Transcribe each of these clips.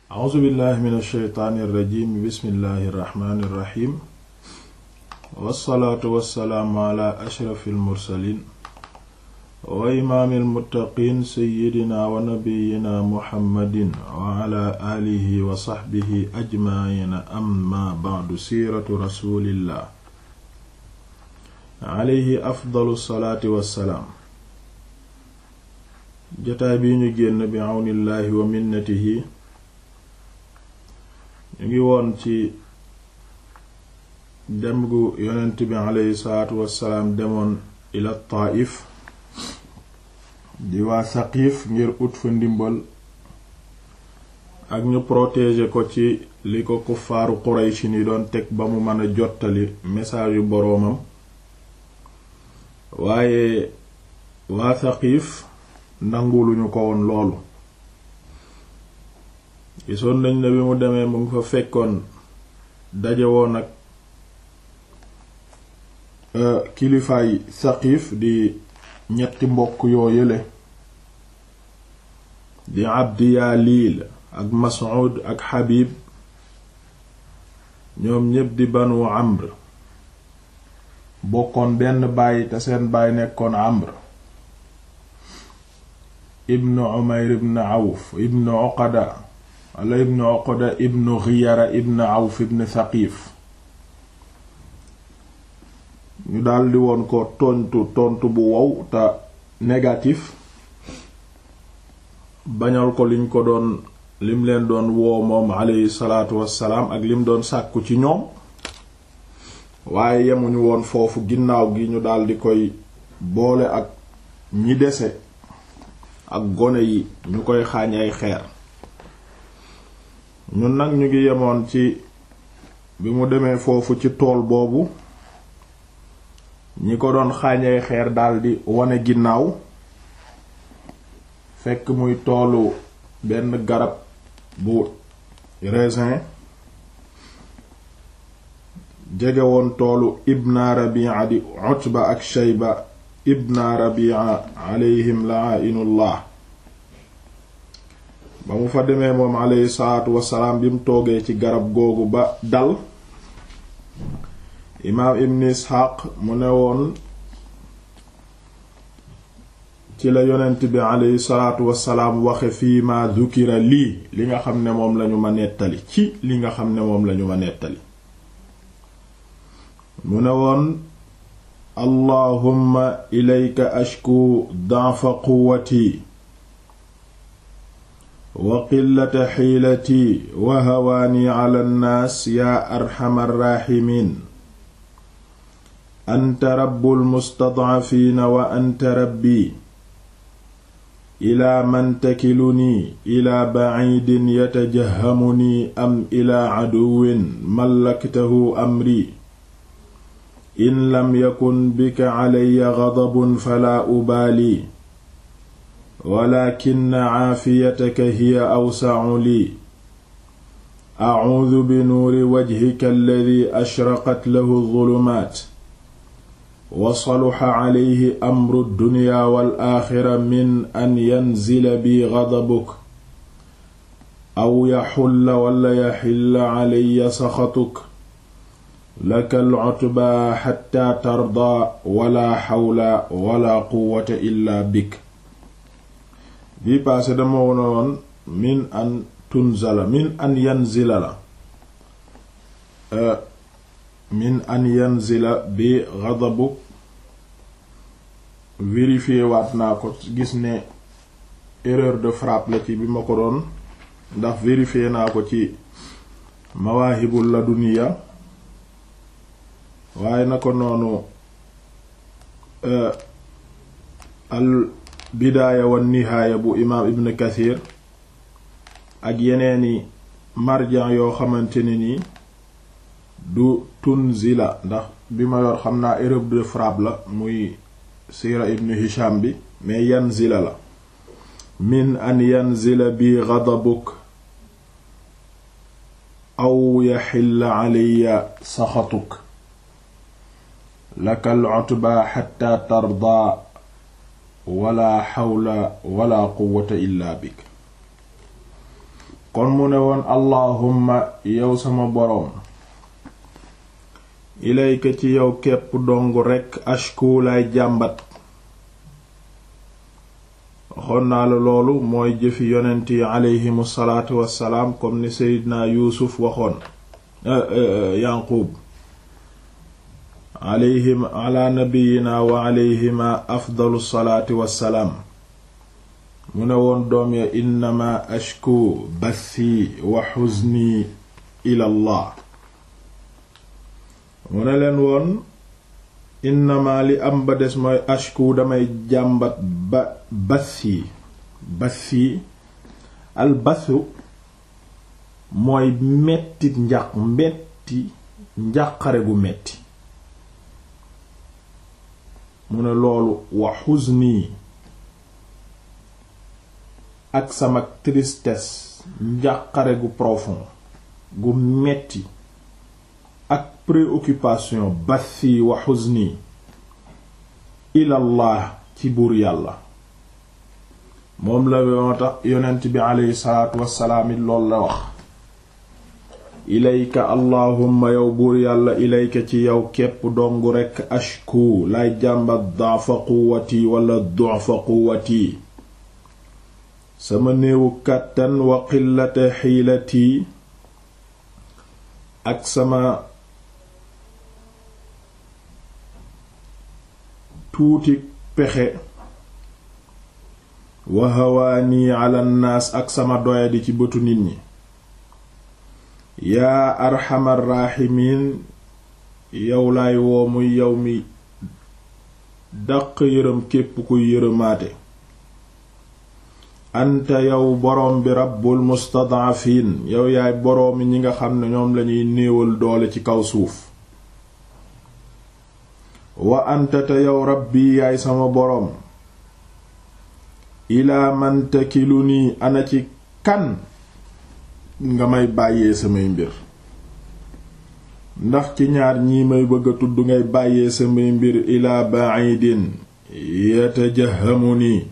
a'uuzu billahi min alsheytaani irrajim bismillahi irrahmani irrahim wassalaatu wassalaamu ala ashrafi almursalin wa imaami almuttaqiin seyidina wa nabiyina muhammadin wa ala aalihi wa saxbihi ajmaciina amma bacdu siiratu rasulillah alayhi afdalu salaati wassalaam jotaay bii ñu génn bi àwnillaahi wa minnatihi ñu ngi woon ci dem gu yonent bi aleyhi salaatu wassalaam demoon ila Taayif di waa Saqiif ngir ut fa ndimbal ak ñu protéger ko ci li ko kuffaaru Quraysh ni doon teg ba mu mën a jottali message yu boroomam waaye waa Saqiif nanguluñu ko woon loolu gisoon nañ ne bi mu demee mu ngi fa fekkoon daje woon ak kilifaay Saqiif di ñetti mbokk yoo yële di Abdi Yaliil ak Mas'ud ak Habib ñoom ñépp di Banu Amr bokkoon benn baay te seen baay nekkoon Amr ibnu Umayr ibnu Awf ibnu Uqada wala ibnu Uqada ibnu Ghiyara ibnu Awf ibnu Thaqif ñu daldi woon ko tontu tontu bu wow te négatif bañal ko liñ ko doon lim leen doon woo moom aleyhi salaatu wassalaam ak lim doon sàkku ci ñoom waaye yemuñu woon foofu ginnaaw gi ñu daldi koy boole ak ñi dese ak gone yi ñu koy xaañ ay xeer ñun nag ñu ngi yemoon ci bi mu demee foofu ci tool boobu ñi ko doon xaañ ay xeer daldi wane ginnaaw fekk muy toolu benn garab bu raisin jege woon toolu ibna rabi'a di utba ak shayba ibna rabi'a alayhim la'inullah ba mu fa demee moom alayhi salaatu wassalaam bi mu toogee ci garab googu ba dal imaam ibn isxaaq mu ne woon ci la yonent bi alayhi salaatu wassalaam waxe fii ma zukira lii li nga xam ne moom lañu ma nettali ci li nga xam ne moom lañu ma nettali mu ne woon allahumma ilayka ashku da'fa quwwati wa qillata xiilati wa hawaani ala nnaas yaa arxamar raaximiin anta rabbul mustadcafiina wa anta rabbi ilaa man takilunii ilaa baciidin yatajahamunii am ilaa caduwin mallaktahu amri in lam yakun bika calaya gadabun falaa ubaali walakin caafiyataka hiya awsacu lii acuudu binuuri wajhika alladi ashraqat lahu zulumaat wa saluxa calayhi amru dunya wal aaxira min an yanzila bi gadabuk aw yaxulla wala yaxilla calaya saxatuk laka alcutbaa xatta tardaa wala xawla wala quwwata illa bik bii paase dama wonoon min an tunzala min an yanzila la min an yanzila bi ghadabuk vérifié waat naa ko gis ne erreur de frappe la ci bi ma ko doon ndax vérifié naa ko ci mawaahibul laduniya waaye na ko noonu al bidaaya wa nihaaya bu imaam ibn kathir ak yeneeni marjan yoo xamante ne nii du tunzila ndax bi ma yor xam naa erreur de frappe la muy siira ibn hisham bi mais yanzila la min an yanzila bi ghadabuk aw yaxilla alayya saxatuk laka al utba xatta tarda wala xawla wala quwwata illa bik kon mu ne woon allahumma yow sama boroom ilayka ci yow képp dong rekk ashku lay jàmbat waxoon naa la loolu mooy jëfi yonent yi aleyhimu salaatu wassalaam comme ni seydina yuusuf waxoon yanqub alayhim ala nabiyina wa alayhima afdalu salaati wassalaam mu ne woon doom ya innama ashku bathi wa xuzni ila allah mu ne leen woon innama li am ba des mooy ashku damay jàmbat ba bathi bathi al bathu mooy mettit njaq metti njàqare gu metti mu ne loolu wa xuzni ak sama tristesse njàqare gu profond gu metti ak préoccupation bathi wa xuzni ilallah ci buur yàlla moom la moo tax yonent bi aleyhi salaatu wassalaam it loolu la wax ilayka allahumma yow buur yàlla ilayka ci yow képp dong rekk ashku lay jàmbat da'fa quwwati wala du'fa quwwati sama néewu kàttan wa qillata xiilati ak sama tuuti pexe wa hawaani ala nnaas ak sama doyadi ci bëtu nit ñi yaa arxamar raahimiin yow laay woo muy yow mi daq yërëm képp kuy yërëmaate anta yow boroom bi rabbul mustadaafiin yow yaay boroomi ñi nga xam ne ñoom lañuy néewal doole ci kaw suuf wa anta te yow rabbi yaay sama boroom ilaa man takiluni ana ci kan nga may bàyyee samay mbir ndax ci ñaar ñii may bëgg a tudd ngay bàyyee samay mbir ilaa ba'idin yatajahamuni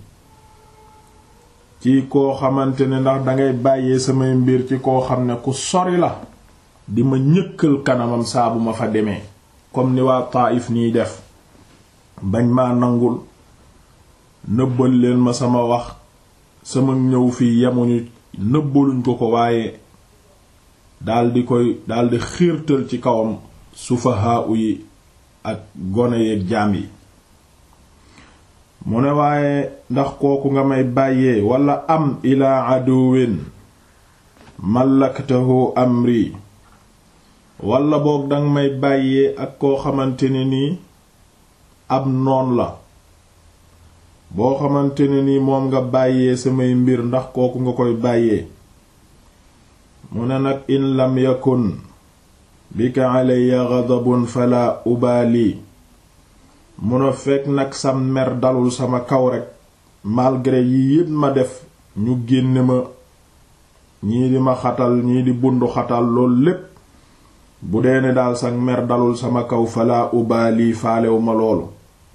ci koo xamante ne ndax dangay bàyyee samay mbir ci koo xam ne ku sori la di ma ñëkkal kanamam saa bu ma fa demee comme ni waa Taayif nii def bañ maa nangul nëbbal leen ma sama wax sama ñëw fii yemuñu nëbbaluñ ko ko waaye daldi koy daldi xiirtal ci kawam sufahaa yi ak gone yeeg jaam yi mu ne waaye ndax kooku nga may bàyyee walla am ilaa aduwin mallaktahu amri walla boog danga may bàyyee ak koo xamante ne nii ab noon la boo xamante ne nii moom nga bàyyee samay mbir ndax kooku nga koy bàyyee mu ne nag in lam yakun bika alayya ghadabun fala ubaali mun a fekk nag sam mer dalul sama kaw rekk malgré yi yépp ma def ñu génne ma ñii di ma xatal ñii di bundu xatal loolu lépp bu dee ne daal sa mer dalul sama kaw fala ubaali faalewu ma loolu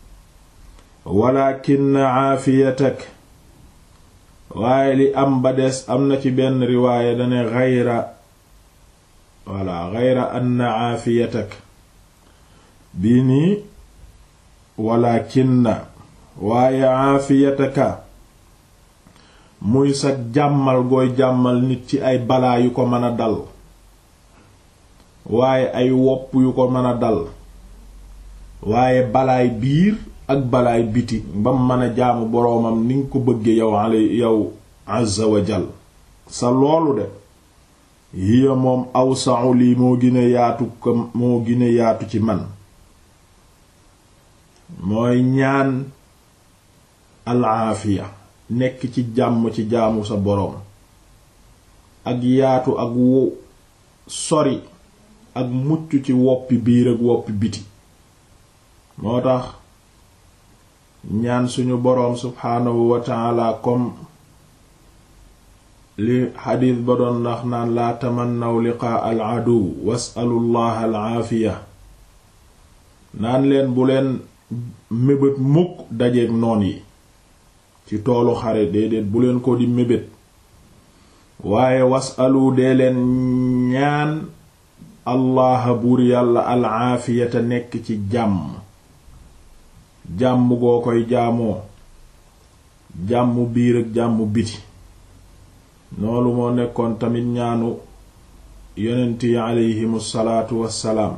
walakin aafiyatak waaye li am ba des am na ci benn riwaaya dane xayra walla xayra anna aafiyatak bii nii walakin na waaye aafiyataka muy sa jàmmal gooy jàmmal nit ci ay balaa yu ko mën a dal waaye ay wopp yu ko mën a dal waaye balaay biir ak balaay biti ba mu mën a jaamu boroomam ni nga ko bëgge yow ale yow azza wa jal sa loolu de hiya moom awsa'u lii moo gën a yaatu ko moo gën a yaatu ci man mooy ñaan alaafiya nekk ci jàmm ci jaamu sa boroom ak yaatu ak wo sori ak mucc ci woppi biir ak woppi biti moo tax ñaan suñu boroom subhaanahu wa taala comme li xadiis ba doon ndax naan laa tamannaw liqaa al aduw wasalu llaha al aafiya naan leen bu leen mébét mukk dajeek noon yi ci toolu xare déedéet bu leen ko di mébét waaye wasalu dee leen ñaan allaha buur yàlla alaafiyata nekk ci jàmm jàmm goo koy jaamoo jàmm biir ak jàmm biti loolu moo nekkoon tamit ñaanu yonent yi aleyhimu salaatu wassalaam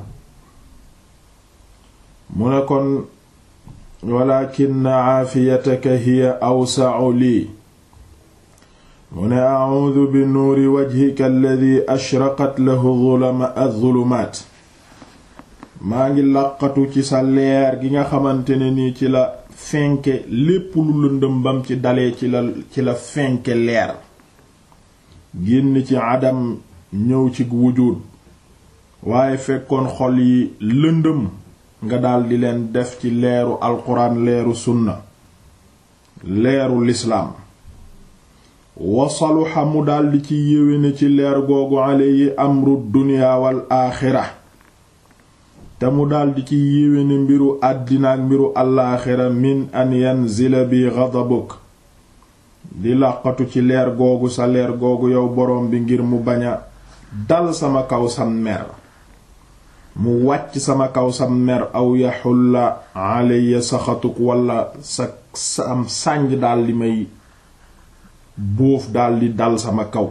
mu ne kon walakin aafiyataka hiya awsa'u lii mu ne a'uudu bi nuuri wajhika alladi ashraqat lahu az-zulumaat maa ngi làqatu ci sa leer gi nga xamante ne nii ci la fenke lépp lu lëndëm bam ci dalee ci la ci la fenke leer génn ci adam ñëw ci wujud waaye fekkoon xol yi lëndëm nga daldi leen def ci leeru alquran leeru sunna leeru lislaam wasaluxa mu daldi ci yéwéne ci leer googu alayhi amru dunya wal aaxira te mu daldi ci yéwéne mbiru àddina ak mbiru alaaxira min an yanzila bi ghadabuk di làqatu ci leer googu sa leer googu yow boroom bi ngir mu bañ a dal sama kaw sam mer mu wàcc sama kaw sam mer aw yaxulla alayya saxatuk walla sa sam sànj daldi may bóof daldi dal sama kaw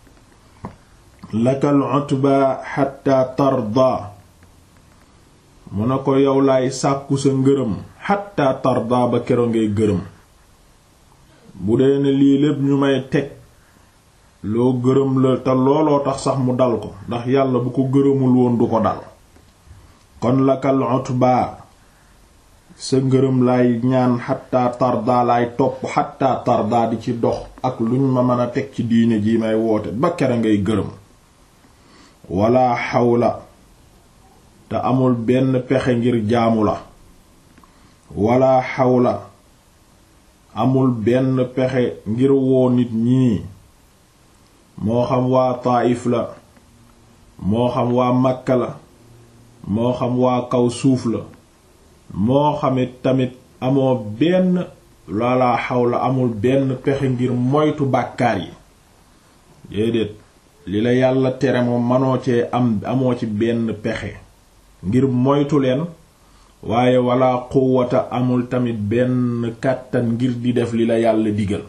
lakal utba xatta tarda mu na ko yow laay sàkku sa ngërëm xatta tarda ba kero ngay gërëm bu dee ne lii lépp ñu may teg loo gërëm la te looloo tax sax mu dal ko ndax yàlla bu ko gërëmul woon du ko dal kon lakal utba sa ngërëm lay ñaan xatta tarda lay topp xatta tarda di ci dox ak luñ ma mën a teg ci diine ji may woote ba kere ngay gërëm wala xawla te amul benn pexe ngir jaamu la wala xawla amul benn pexe ngir woo nit ñii moo xam waa Taayif la moo xam waa Makka la moo xam waa kaw suuf la moo xamit tamit amoo benn lala xawla amul benn pexe ngir moytu bàkkaar yi déedéet li la yàlla tere moom manoo cee am amoo ci benn pexe ngir moytu leen waaye wala quwwata amul tamit benn kàttan ngir di def li la yàlla digal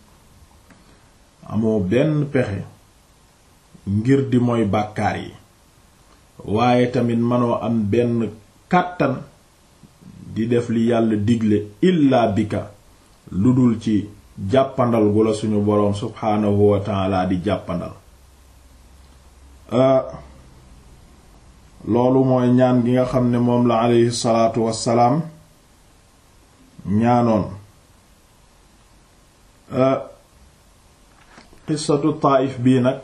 amoo benn pexe ngir di mooy bàkkaar yi waaye tamit manoo am benn kàttan di def li yàlla digle illaa bika lu dul ci jàppandal gu la suñu boroom subhaanahu wa taala di jàppandal loolu mooy ñaan gi nga xam ne moom la aleyhi salaatu wassalaam ñaanoon qissatu Taayif bii nag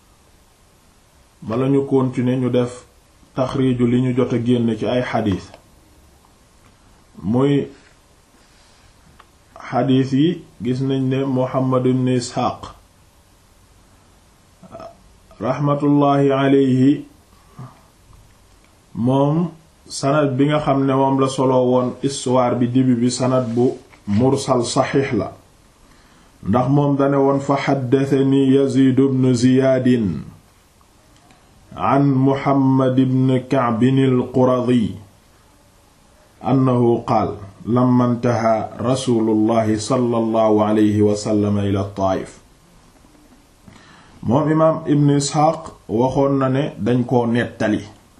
bala ñu continuer ñu def taxriiju li ñu jot a génn ci ay xadiis muy xadiis yi gis nañ ne Muhammad ibn Isxaaq raxmatullaahi aleyhi moom sanad bi nga xam ne moom la solo woon histoire bi début bi sanad bu mursal saxiix la ndax moom dane woon fa xaddatani Yaziid ibn Ziyaadin an Muhammad ibn Ka'b al-Quradi annahu qaal lamma intaha rasulullahi sallallahu alayhi wa sallam ila Taayif moom imaam Ibn Isxaaq waxoon na ne dañ koo nettali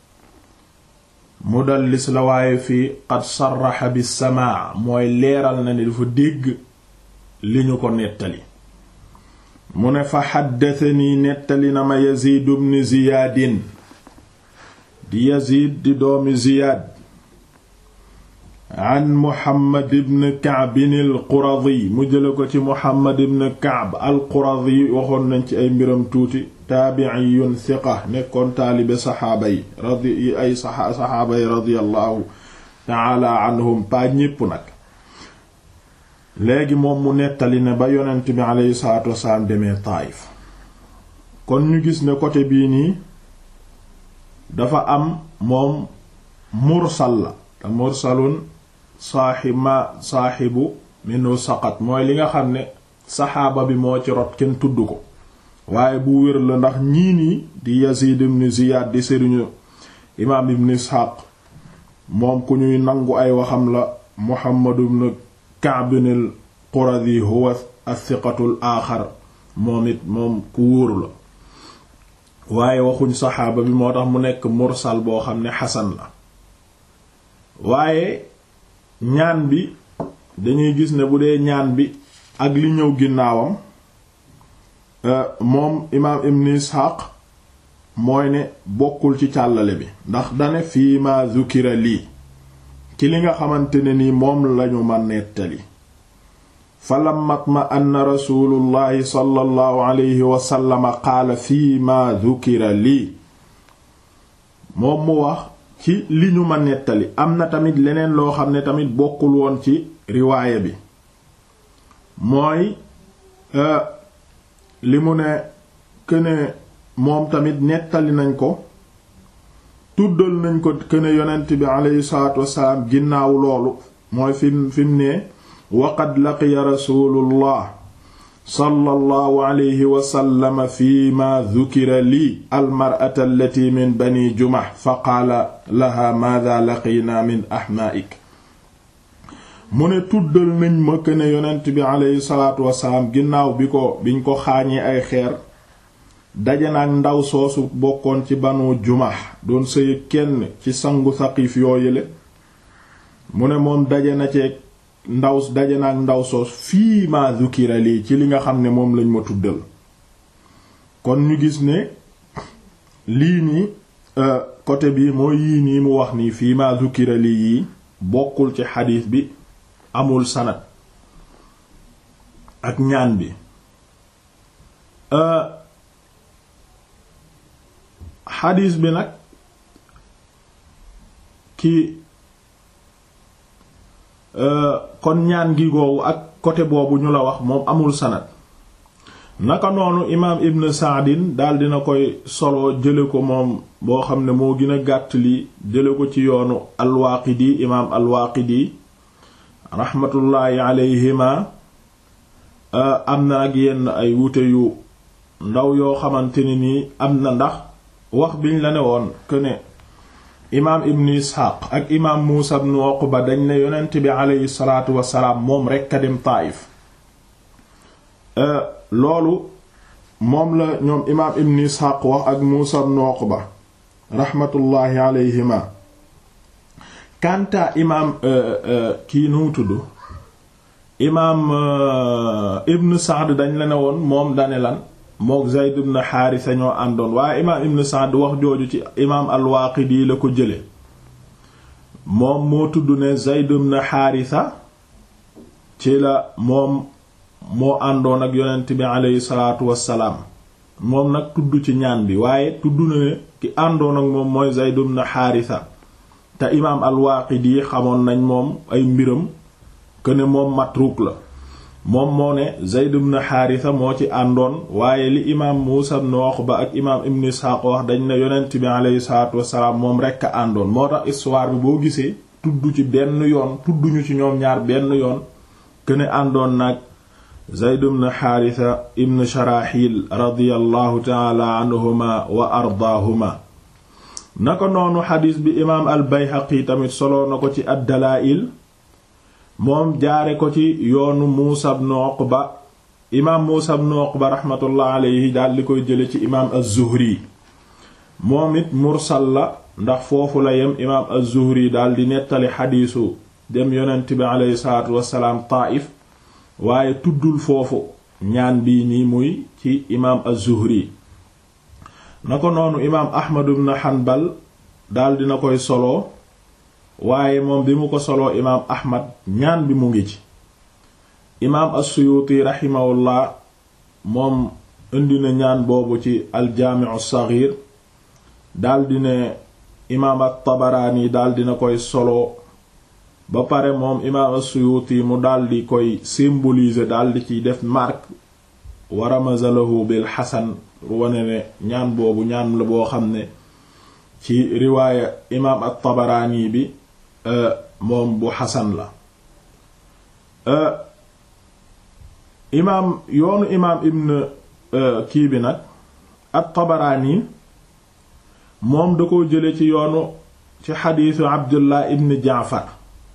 mudallis la waaye fii qad sarraxa bi samaa mooy leeral na ne dafa dégg li ñu ko nettali mu ne fa xaddatanii nettali na ma Yaziid ibn Ziyaadin di Yaziid di doomi Ziyaad an Muhammad ibn Ka'b al-Quradi mu jële ko ci Muhammad ibn Ka'b al-Quradi waxoon nañ ci ay mbiram tuuti taabi'iyun thiqa nekkoon taalibe saxaaba yi radi ay saxaaba yi radiyallahu ta'ala anhum pa ñépp nag léegi moom mu nettali ne ba yonent bi aleyhi salaatu wasalaam demee Taayif kon ñu gis ne côté bii nii dafa am moom mursal la te mursalun saaxib ma saaxibu minu saqat mooy li nga xam ne saxaaba bi moo ci rot kenn tudd ko waaye bu wér la ndax ñii nii di Yazid ibn Ziyad di sëriñu imaam ibn Ishaq moom ku ñuy nangu ay waxam la Muhammad ibn Ka'b al-Quradi huwa as-siqatu al-aaxar moom it moom ku wóoru la waaye waxuñ saxaaba bi moo tax mu nekk mursal boo xam ne xasan la waaye ñaan bi dañuy gis ne bu dee ñaan bi ak li ñëw ginnaawam moom imaam ibn Ishaq mooy ne bokkul ci càllale bi ndax dane fii ma zukira lii ci li nga xamante ne ni moom lañu ma nettali fa lammat ma anna rasulullahi sallallahu alayhi wasallama qaala fii ma zukira lii moom mu wax ci li ñu ma nettali am na tamit leneen loo xam ne tamit bokkul woon ci riwaaya bi mooy li mu ne këne moom tamit nettali nañ ko tuddal nañ ko këne yonent bi aleyhi salaatu wassalaam ginnaaw loolu mooy fim fim ne waqad laqiya rasulullah sallallahu alayhi wasallam fi ma dhukira lii almar'ata allati min bani jumah fa qaala laha maadha laqina min ahmaa'ik mu ne tuddal nañ ma këne yonent bi aleyhi salaatu wassalaam ginnaaw bi ko biñ ko xaañee ay xeer daje na ak ndaw soosu bokkoon ci banu jumax doon sëy kenn ci sangu saqif yooyule mu ne moom daje na ceeg ndaw daje na ak ndaw soos fii ma zukira lii ci li nga xam ne moom lañ ma tuddal kon ñu gis ne lii nii côté bi mooy yii nii mu wax nii fii ma zukira lii yii bokkul ci xadiis bi amul sanad ak ñaan bi xadiis bi nag ki kon ñaan gi googu ak côté boobu ñu la wax moom amul sanad naka noonu imaam ibn saadin daal dina koy solo jële ko moom boo xam ne moo gën a gàtt li jële ko ci yoonu alwaaqidi imaam alwaaqidi raxmatullaahi alayhima am na ak yenn ay wute yu ndaw yoo xamante ne nii am na ndax wax biñ la ne woon que ne imaam ibn isxaaq ak imaam muusa ibn uqba dañ ne yonent bi aleyhi salaatu wasalaam moom rekk a dem taaif loolu moom la ñoom imaam ibn isxaaq wax ak muusa ibn uqba raxmatullaahi aleyhima kanta imaam kii nu tudd imaam ibn saad dañ la ne woon moom dane lan mook Zayd ibn Haarisa ñoo àndoon waaye imaam ibn Sa'd wax jooju ci imaam al-Waaqidi la ko jële moom moo tudd ne Zayd ibn Haarisa ci la moom moo àndoon ak yonent bi aleyhi salaatu wassalaam moom nag tudd ci ñaan bi waaye tudd na ne ki àndoon ak moom mooy Zayd ibn Haarisa te imaam al-Waaqidi xamoon nañ moom ay mbiram que ne moom matruk la moom moo ne Zayd ibn Haarisa moo ci àndoon waaye li imaam Muusa ibn Uqba ak imaam Ibn Isxaaq wax dañ ne yonent bi aleyhi salaatu wassalaam moom rekk a àndoon moo tax histoire bi boo gisee tudd ci benn yoon tudduñu ci ñoom ñaar benn yoon këne àndoon nag Zayd ibn Haarisa ibn Sharaxil radiyallahu taala anhuma wa ardaahuma naka noonu xadiis bi imaam al Bayhaqi tamit solo na ko ci ad-Dalaa'il moom jaare ko ci yoonu Muusa ibn Uqba imaam Muusa ibn Uqba raxmatullah alayhi daal di koy jële ci imaam az-Zuhri moom it mursal la ndax foofu la yem imaam az-Zuhri daal di nettali xadiisu dem yonent bi aleyhi salaatu wassalaam Taayif waaye tuddul foofu ñaan bii nii muy ci imaam az-Zuhri na ko noonu imaam Ahmad ibn Hanbal daal dina koy solo waaye moom bi mu ko soloo imaam ahmad ñaan bi mu ngi ci imaam as-suyuti raximahullah moom indi na ñaan boobu ci aljaamicu saxiir daldi ne imaam at-tabaraani daldi na koy solo ba pare moom imaam as-suyuti mu daldi koy symboliser daldi ci def marque wa ramazalahu bil xasan wane ne ñaan boobu ñaan la boo xam ne ci riwaaya imaam at-tabaraani bi moom bu xasan la imaam yoonu imaam ibn kii bi nag at-Tabaraani moom da ko jële ci yoonu ci xadiisu Abdullah ibn Jaafar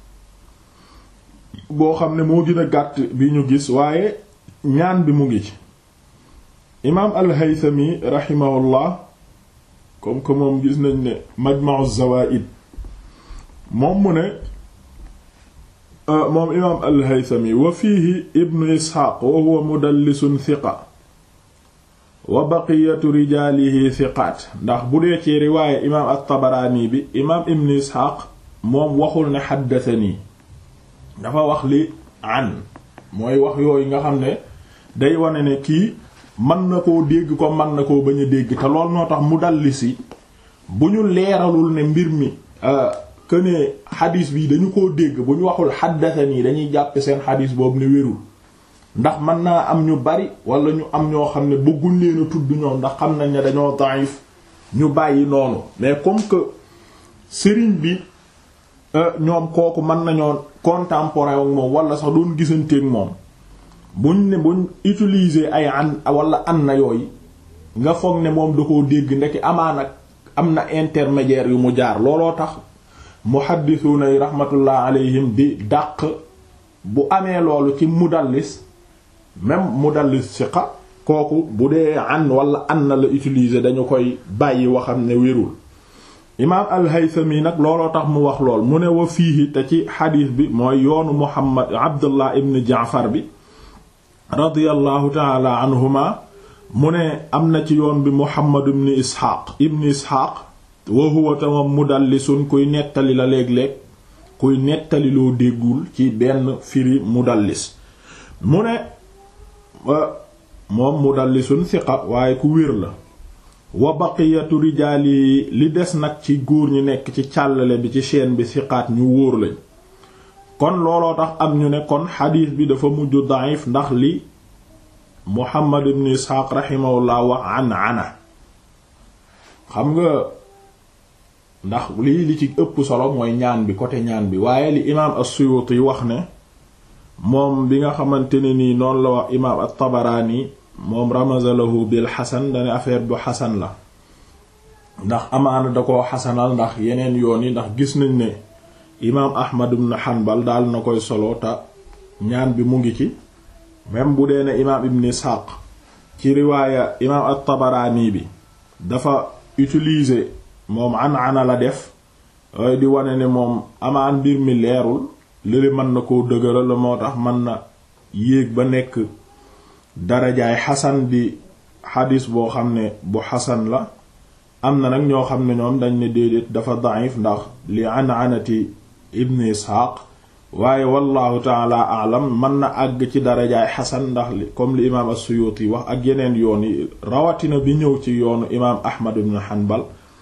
boo xam ne moo gën a gàtt bi ñu gis waaye ñaan bi mu ngi ci imaam al-Haythami rahimahullah comme que moom gis nañ ne Majma'u Zawaa'id moom mu ne moom imaam al-Haythami wa fiihi ibnu Isxaaq wa huwa mudallisun thiqa wa baqiyatu rijaalihi thiqaat ndax bu dee ci riwaaye imaam at-Tabaraani bi imaam ibnu Isxaaq moom waxul ne xaddathanii dafa wax li an mooy wax yooyu nga xam ne day wane ne kii mën na koo dégg ko mën na koo bañ a dégg te lool noo tax mudallisi bu ñu leeralul ne mbir mi que ne xadis bi dañu koo dégg bu ñu waxul xaddathanii dañuy jàppe seen xadis boobu ne wérul ndax mën naa am ñu bari wala ñu am ñoo xam ne bëgguñ leen a tudd ñoom ndax xam nañ ne dañoo daif ñu bàyyi noonu mais comme que sëriñ bi ñoom kooku mën nañoo contemporain ak moom wala sax doon gisanteeg moom buñ ne buñ utiliser ay an wala an na yooyu nga foog ne moom da koo dégg ndekki amaan ak am na intermédiaire yu mu jaar looloo tax muhaddisuuna yi rahmatullah alayhim di dàq bu amee loolu ci mudallis même mudallis siqa kooku bu dee an wala an na la utiliser dañu koy bàyyi waxam ne wérul imaam al-Haythami nag looloo tax mu wax lool mu ne wa fiihi te ci xadiis bi mooy yoonu Muhammad Abdullah ibn Jaafar bi radiyallahu taala anhuma mu ne am na ci yoon bi Muhammad ibn Isxaaq ibn Isxaaq wa huwa tamam mudallisun kuy nettali la léeg-léeg kuy nettali loo déggul ci benn firi mudallis mu ne moom mudallisun siqa waaye ku wér la wa baqiyatu rijaali li des nag ci góor ñi nekk ci càllale bi ci chaîne bi siqaat ñu wóor lañ kon looloo tax am ñu ne kon xadiis bi dafa mujj daif ndax li Muhammad ibn Isxaaq rahimahullah wax an ana xam nga ndax lii li ci ëpp solo mooy ñaan bi côté ñaan bi waaye li imaam as-Suyuti wax ne moom bi nga xamante ne nii noonu la wax imaam at-Tabaraani moom ramazalahu bil xasan dane affaire bu xasan la ndax amaana da koo xasanal ndax yeneen yoon yi ndax gis nañ ne imaam Ahmad ibn Hanbal daal na koy solo te ñaan bi mu ngi ci même bu dee ne imaam Ibn Ishaq ci riwaaya imaam at-Tabaraani bi dafa utiliser moom an ana la def waaye di wane ne moom amaan mbir mi leerul lële mën na koo dëgëral la moo tax mën na yéeg ba nekk darajaay xasan di xadis boo xam ne bu xasan la am na nag ñoo xam ne ñoom dañ ne déedéet dafa daif ndax li an anati ibn isxaaq waaye wallahu taala alam mën na àgg ci darajaay xasan ndax li comme li imaam as-Suyuti wax ak yeneen yoon yi rawatina bi ñëw ci yoonu imaam Ahmad ibn Hanbal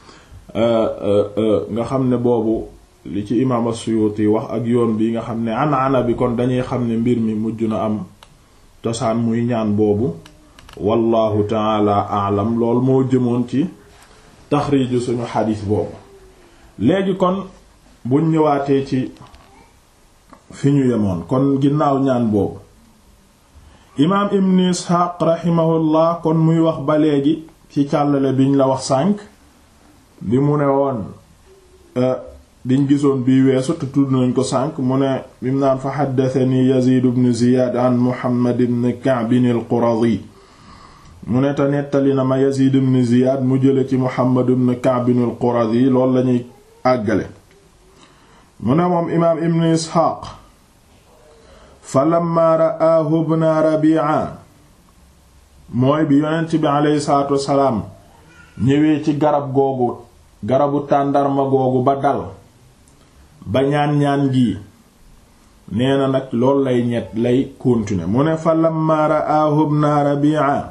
nga xam ne boobu li ci imaam as-Suyuti wax ak yoon bi nga xam ne an ana bi kon dañuy xam ne mbir mi mujj na am tosaan muy ñaan boobu wallahu taala alam lool moo jëmoon ci taxriiju suñu xadiis boobu léegi kon buñ ñëwaatee ci fi ñu yemoon kon ginnaaw ñaan boobu imaam ibn isxaaq raximahullah kon muy wax ba léegi ci càllale biñ la wax sànk bi mu ne woon biñ gisoon bii weesu te tudd nañ ko sànk mu ne bim naan fa xaddatani yazid ibn ziyad an muhammad ibn ka'b al-quradi mu ne te nettali na ma yazid ibn ziyad mu jële ci muhammad ibn ka'b al-quradi loolu lañuy àggale mu ne moom imaam ibn isxaaq fa lamma ra'aahu ibn rabi'a mooy bi yonent bi aleyhi salaatu wassalaam ñëwee ci garab googu garabu tàndarma googu ba dal ba ñaan-ñaan gi nee na nag loolu lay ñett lay continuer mu ne fa lamma ra'aahu ibn rabi'a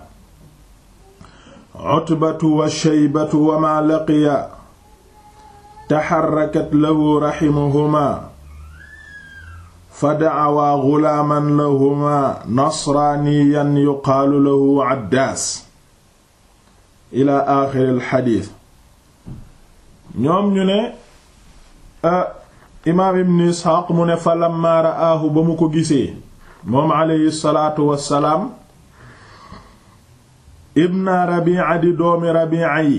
utbatu wa shaybatu wa ma laqiya taxarrakat lahu raximuhuma fa da'awaa gulaaman lahuma nasraaniyan yuqaalu lahu Addaas ila aaxiril xadiis ñoom ñu ne imaam ibn Isxaaq mu ne fa lammaa ra'aahu ba mu ko gisee moom alayhi salaatu wassalaam ibna rabi'a di doomi rabi'a yi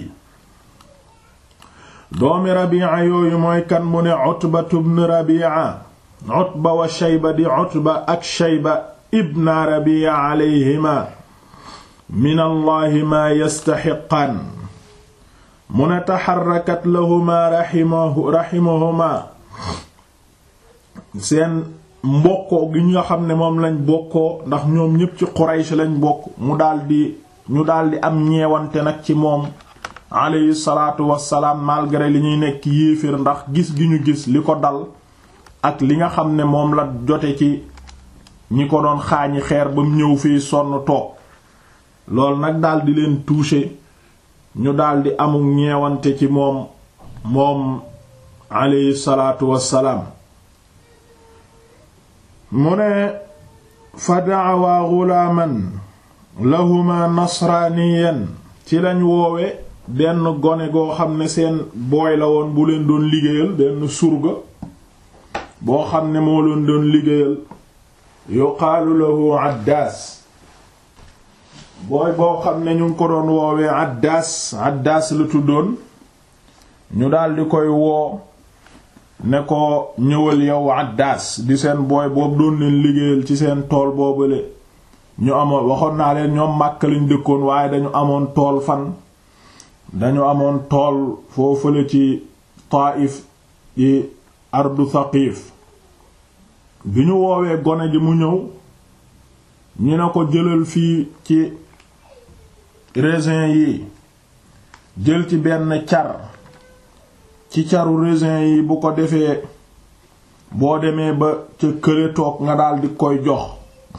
doomi rabi'a yooyu mooy kan mu ne utbatu ibn rabi'a utba wa shayba di utba ak shayba ibna rabi'a alayhima min allahi maa yastaxiqaan mu ne taxarrakat lahuma raximahu raximahuma seen mbokkoo gi nga xam ne moom lañ bokkoo ndax ñoom ñépp ci Quraysh lañ bokk mu daldi ñu daldi am ñeewante nag ci moom alayhi salaatu wassalaam malgré li ñuy nekk yéeféer ndax gis gi ñu gis li ko dal ak li nga xam ne moom la jote ci ñi ko doon xaañi xeer ba mu ñëw fii sonn toog loolu nag daldi leen touché ñu daldi amul ñeewante ci moom moom alayhi salaatu wassalaam mu ne fa da'awa ghulaman lahuma nasraaniyan ci lañ woowe benn gone goo xam ne seen booy la woon bu leen doon liggéeyal benn surga boo xam ne moo leen doon liggéeyal yuqaalu lahu addaas booy boo xam ne ñu ngi ko doon woowee addaas addaas la tuddoon ñu daldi koy woo ne ko ñëwal yow addaas di seen booy boobu doon leen liggéeyal ci seen tool boobale ñu amoon waxoon naa leen ñoom Makka lañ dëkkoon waaye dañu amoon tool fan dañu amoon tool foofale ci Taif ci ardu Thaqif bi ñu woowee gone ji mu ñëw ñu ne ko jëlal fii ci raisin yi jël ci benn car ci caru raisin yi bu ko defee boo demee ba ca kële toog nga daldi koy jox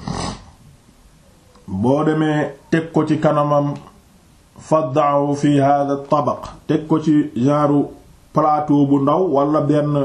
boo demee teg ko ci kanamam fadda'u fi hadha tabaq teg ko ci genre plateau bu ndaw wala benn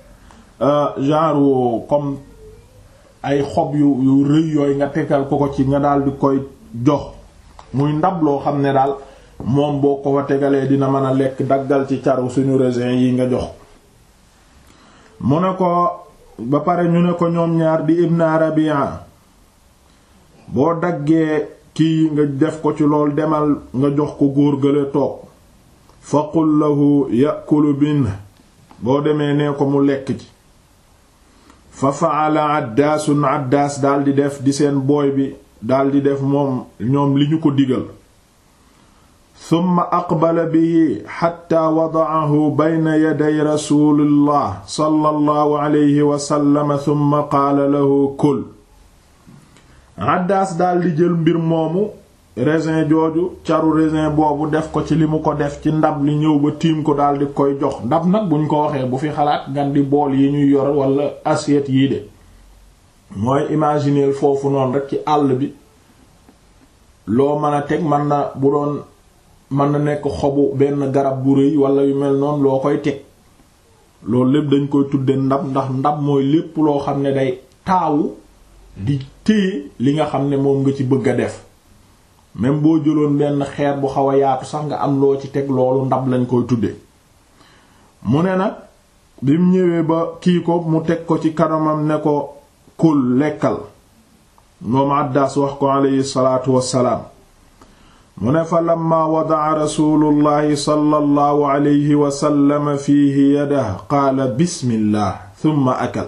genre comme ay xob yu yu rëy yooyu nga tegal ko ko ci nga daldi koy jox muy ndab loo xam ne daal moom boo ko fa tegalee dina mën a lekk daggal ci caru suñu raisin yi nga jox mu ne ko ba pare ñu ne ko ñoom ñaar di ibn Rabi'a boo daggee kii nga def ko ci lool demal nga jox ko góor gële toog faqul lahu yakulu bin boo demee nee ko mu lekk ci fa faala addaasun addaas daldi def di seen booy bi daldi def moom ñoom li ñu ko digal summa aqbala bihi xatta wada'ahu bayna yaday rasulillah sallallahu alayhi wa sallam summa qaala lahu kul addaas daldi jël mbir moomu raisin jooju caru raisin boobu def ko ci li mu ko def ci ndab li ñëw ba tiim ko daldi koy jox ndab nag buñ ko waxee bu fi xalaat ngan di bool yi ñuy yor wala assiette yii de mooy imaginer foofu noonu rek ci àll bi loo mën a teg mën na bu doon mën na nekk xobu benn garab bu rëy wala yu mel noonu loo koy teg loolu lépp dañ koy tudde ndab ndax ndab mooy lépp loo xam ne day taawu di téye li nga xam ne moom nga ci bëgg a def même boo jëloon benn xeer bu xaw a yaatu sax nga am loo ci teg loolu ndab lañ koy tudde mu ne nag bi mu ñëwee ba kii ko mu teg ko ci kanamam ne ko kul lekkal moom Addaas wax ko aleyhi salaatu wassalaam mu ne fa lamma wada'a rasulullahi sallallahu alayhi wa sallam fiihi yadahu qaala bismillah thumma akal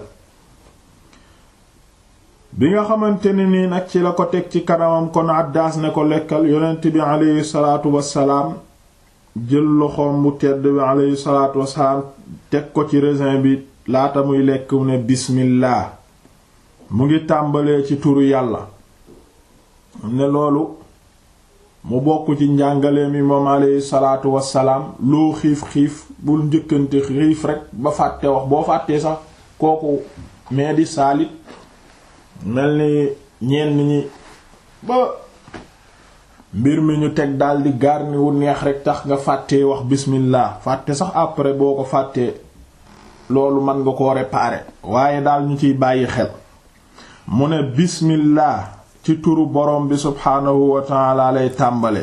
bi nga xamante ne nii nag ci la ko teg ci kanamam kon Addaas ne ko lekkal yonent bi aleyhi salaatu wassalaam jël loxoom bu tedd bi aleyhi salaatu wassalaam teg ko ci raisin bi laata muy lekk mu ne bismillah mu ngi tàmbalee ci turu yàlla ne loolu mu bokk ci njàngale mi moom aleyhi salaatu wassalaam loo xiif xiif bul njëkkante xiif rek ba fàtte wax boo fàttee sax kooku mais di saalit mel ni ñenn ñi ba mbir mi ñu teg daldi garni wu neex rek tax nga fàttee wax bismillah fàtte sax après boo ko fàttee loolu mën nga ko réparer waaye daal ñu ciy bàyyi xel mu ne bismillah ci turu borom bi subhaanahu wa taala lay tàmbale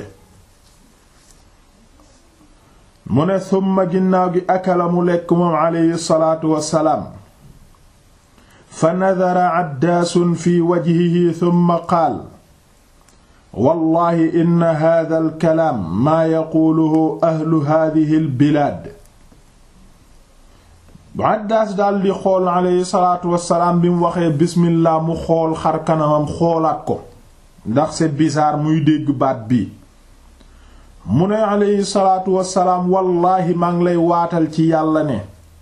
mu ne summa ginnaaw gi akala mu lekk moom aleyhi salaatu wassalaam fa nadara addaasun fi wajhihi summa qaal wallahi inna hadha al kalaam maa yaquuluhu ahlu hadhihi al bilaad Addaas daal di xool aleyhi salaatu wassalaam bi mu waxee bismillah mu xool xar kanamam xoolaat ko ndax c'est bizarre muy dégg baat bi mu ne aleyhi salaatu wassalaam wallaahi maa ngi lay waatal ci yàlla ne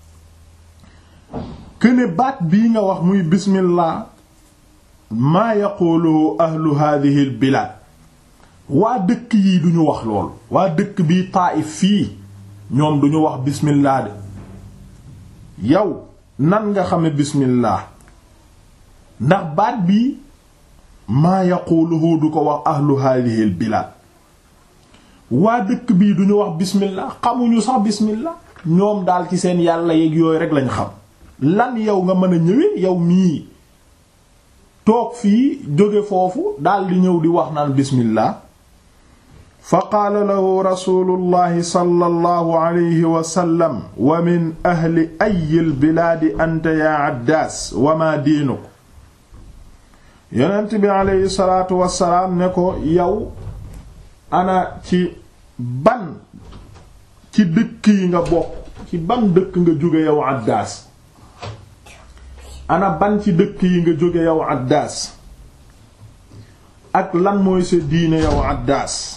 këne baat bii nga wax muy bismillah maa yaqulu ahlu hadhihi al bilaad waa dëkk yi duñu wax lool waa dëkk bii Taayif fii ñoom duñu wax bismillah de yow nan nga xame bismillah ndax baat bii maa yaquluhu du ko wax ahlu hadhihi al bilaad waa dëkk bii duñu wax bismillah xamuñu sax bismillah ñoom daal ci seen yàlla yeeg yooyu rek lañ xam lan yow nga mën a ñëwee yow mii toog fii jóge foofu daal di ñëw di wax naan bismillah fa qaala lahu rasulullahi sallallahu alayhi wa sallam wa min ahli ayil bilaadi anta yaa addaas wa ma diinuk yonent bi aleyhi salaatu wassalaam ne ko yow ana ci ban ci dëkk yi nga bokk ci ban dëkk nga jóge yow addaas ana ban ci dëkk yi nga jóge yow addaas ak lan mooy sa diine yow addaas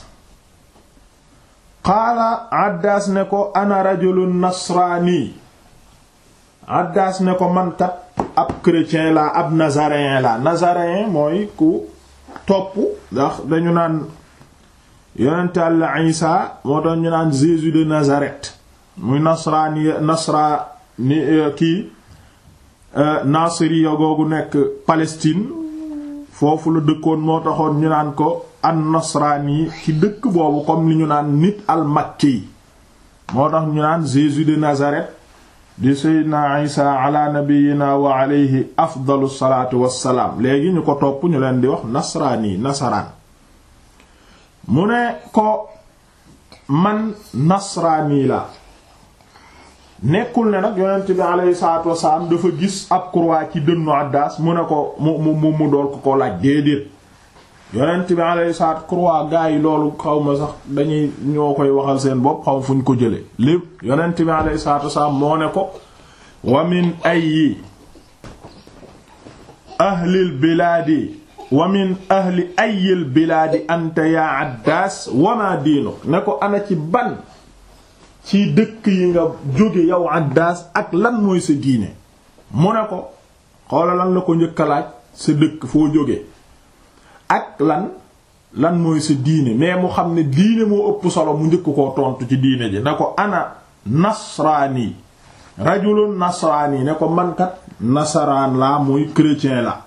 qaala addaas ne ko ana rajulun nasraani addaas ne ko mankat ab chrétien la ab nazaréen la nazaréen mooy ku topp ndax dañu naan yonent Yàlla Isa moo tax ñu naan Jésus de Nazareth muy nasraani nasraani kii Nasiriya googu nekk Palestine foofu la dëkkoon moo taxoon ñu naan ko an nasraani ci dëkk boobu comme li ñu naan nit al makki moo tax ñu naan Jésus de Nazareth di Seydina Isa ala nabiyina wa alayhi afdalu salaatu wassalaam léegi ñu ko topp ñu leen di wax nasraani nasaraan mu ne ko man nasraani la nekkul ne nag yonent bi alayhi salaatu wassalaam dafa gis ab croix ci dënnu Addaas mu ne ko mu mu mu dool ko ko laaj déedéet yonent bi alayhi salaatu croix gaa yi loolu xaw ma sax dañuy ñoo koy waxal seen bopp xaw fu ñu ko jële lépp yonent bi alayhi salaatu wassalaam moo ne ko wa min ayyi ahlil bilaadi wa min ahli ayyil bilaadi anta yaa Addaas wa ma diinu ne ko ana ci ban ci dëkk yi nga jóge yow Addaas ak lan mooy sa diine mu ne ko xoola lan la ko njëkk a laaj sa dëkk foo jóge ak lan lan mooy sa diine mais mu xam ne diine moo ëpp solo mu njëkk koo tontu ci diine ji ne ko ana nasraani rajulun nasraani ne ko mankat nasaraan laa muy chrétien la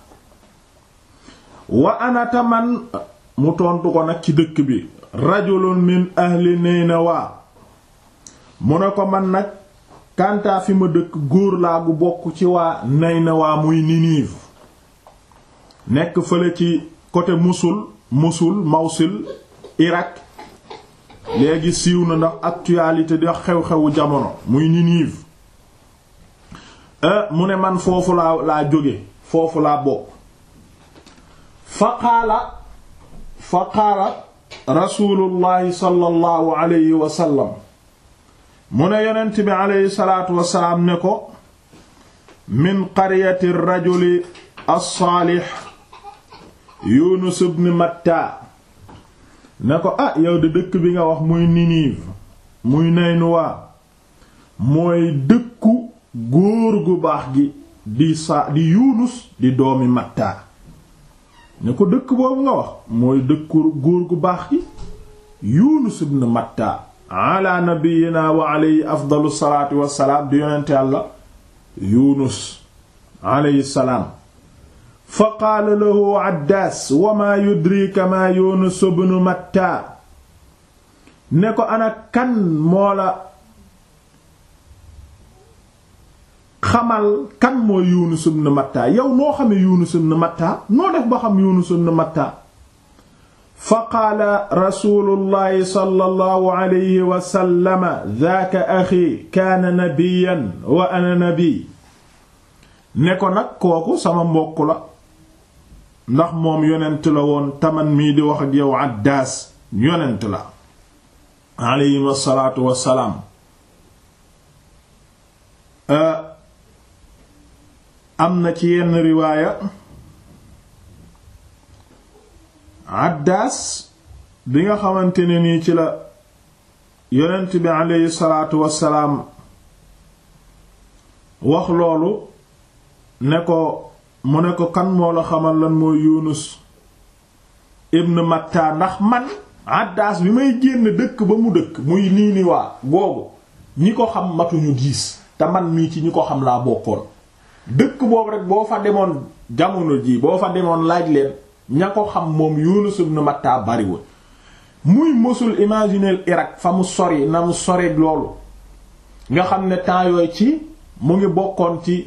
wa ana taman mu tontu ko nag ci dëkk bi rajulun min ahli Naynawa mu ne ko man nag kantaa fi ma dëkk góor laa gu bokk ci waa Naynawa muy Ninive nekk fële ci côté Mosul Mosul Mawsil Irak léegi siiw na ndax actualité di xew-xewu jamono muy Ninive mu ne man foofu laa laa jóge foofu laa bokk fa qaala fa qaala rasulullahi sallallahu alayhi wa sallam mu ne yonent bi aleyhi salaatu wasalaam ne ko min qaryati rajuli as-saalix yunus ibn matta ne ko ah yow de dëkk bi nga wax muy Ninive muy Naynuwa mooy dëkku góor gu baax gi di sa di yunus di doomi matta ne ko dëkk boobu nga wax mooy dëkku góor gu baax gi yunus ibn matta ala nabiyina wa alayhi afdalu salaatu wassalaam di yonent yàlla yunus alayhi salaam fa qaala lahu addaas wa maa yudrika maa yunus ibn matta ne ko ana kan moo la xamal kan mooy yunus ibn matta yow noo xamee yunus ibn matta noo def ba xam yunus ibn matta fa qaala rasulullahi sallallahu alayhi wa sallam daaka axi kaana nabiyan wa ana nabi ne ko nag kooku sama mbokk la ndax moom yonent la woon taman mii di wax ak yow Addaas yonent la aleyhim asalaatu wassalaam am na ci yenn riwaaya Addaas bi nga xamante ne nii ci la yonent bi aleyhi salaatu wassalaam wax loolu ne ko mu ne ko kan moo la xamal lan mooy Yunus ibn Matta ndax man Addaas bi may génn dëkk ba mu dëkk muy nii ni waa boobu ñi ko xam matuñu diis te man mii ci ñi ko xam laa bokkoon dëkk boobu rek boo fa demoon jamono ji boo fa demoon laaj leen ña ko xam moom Yunus ibn Matta bariwul muy mosul imaginer Irak fa mu sori na mu sori loolu nga xam ne temps yooyu ci mu ngi bokkoon ci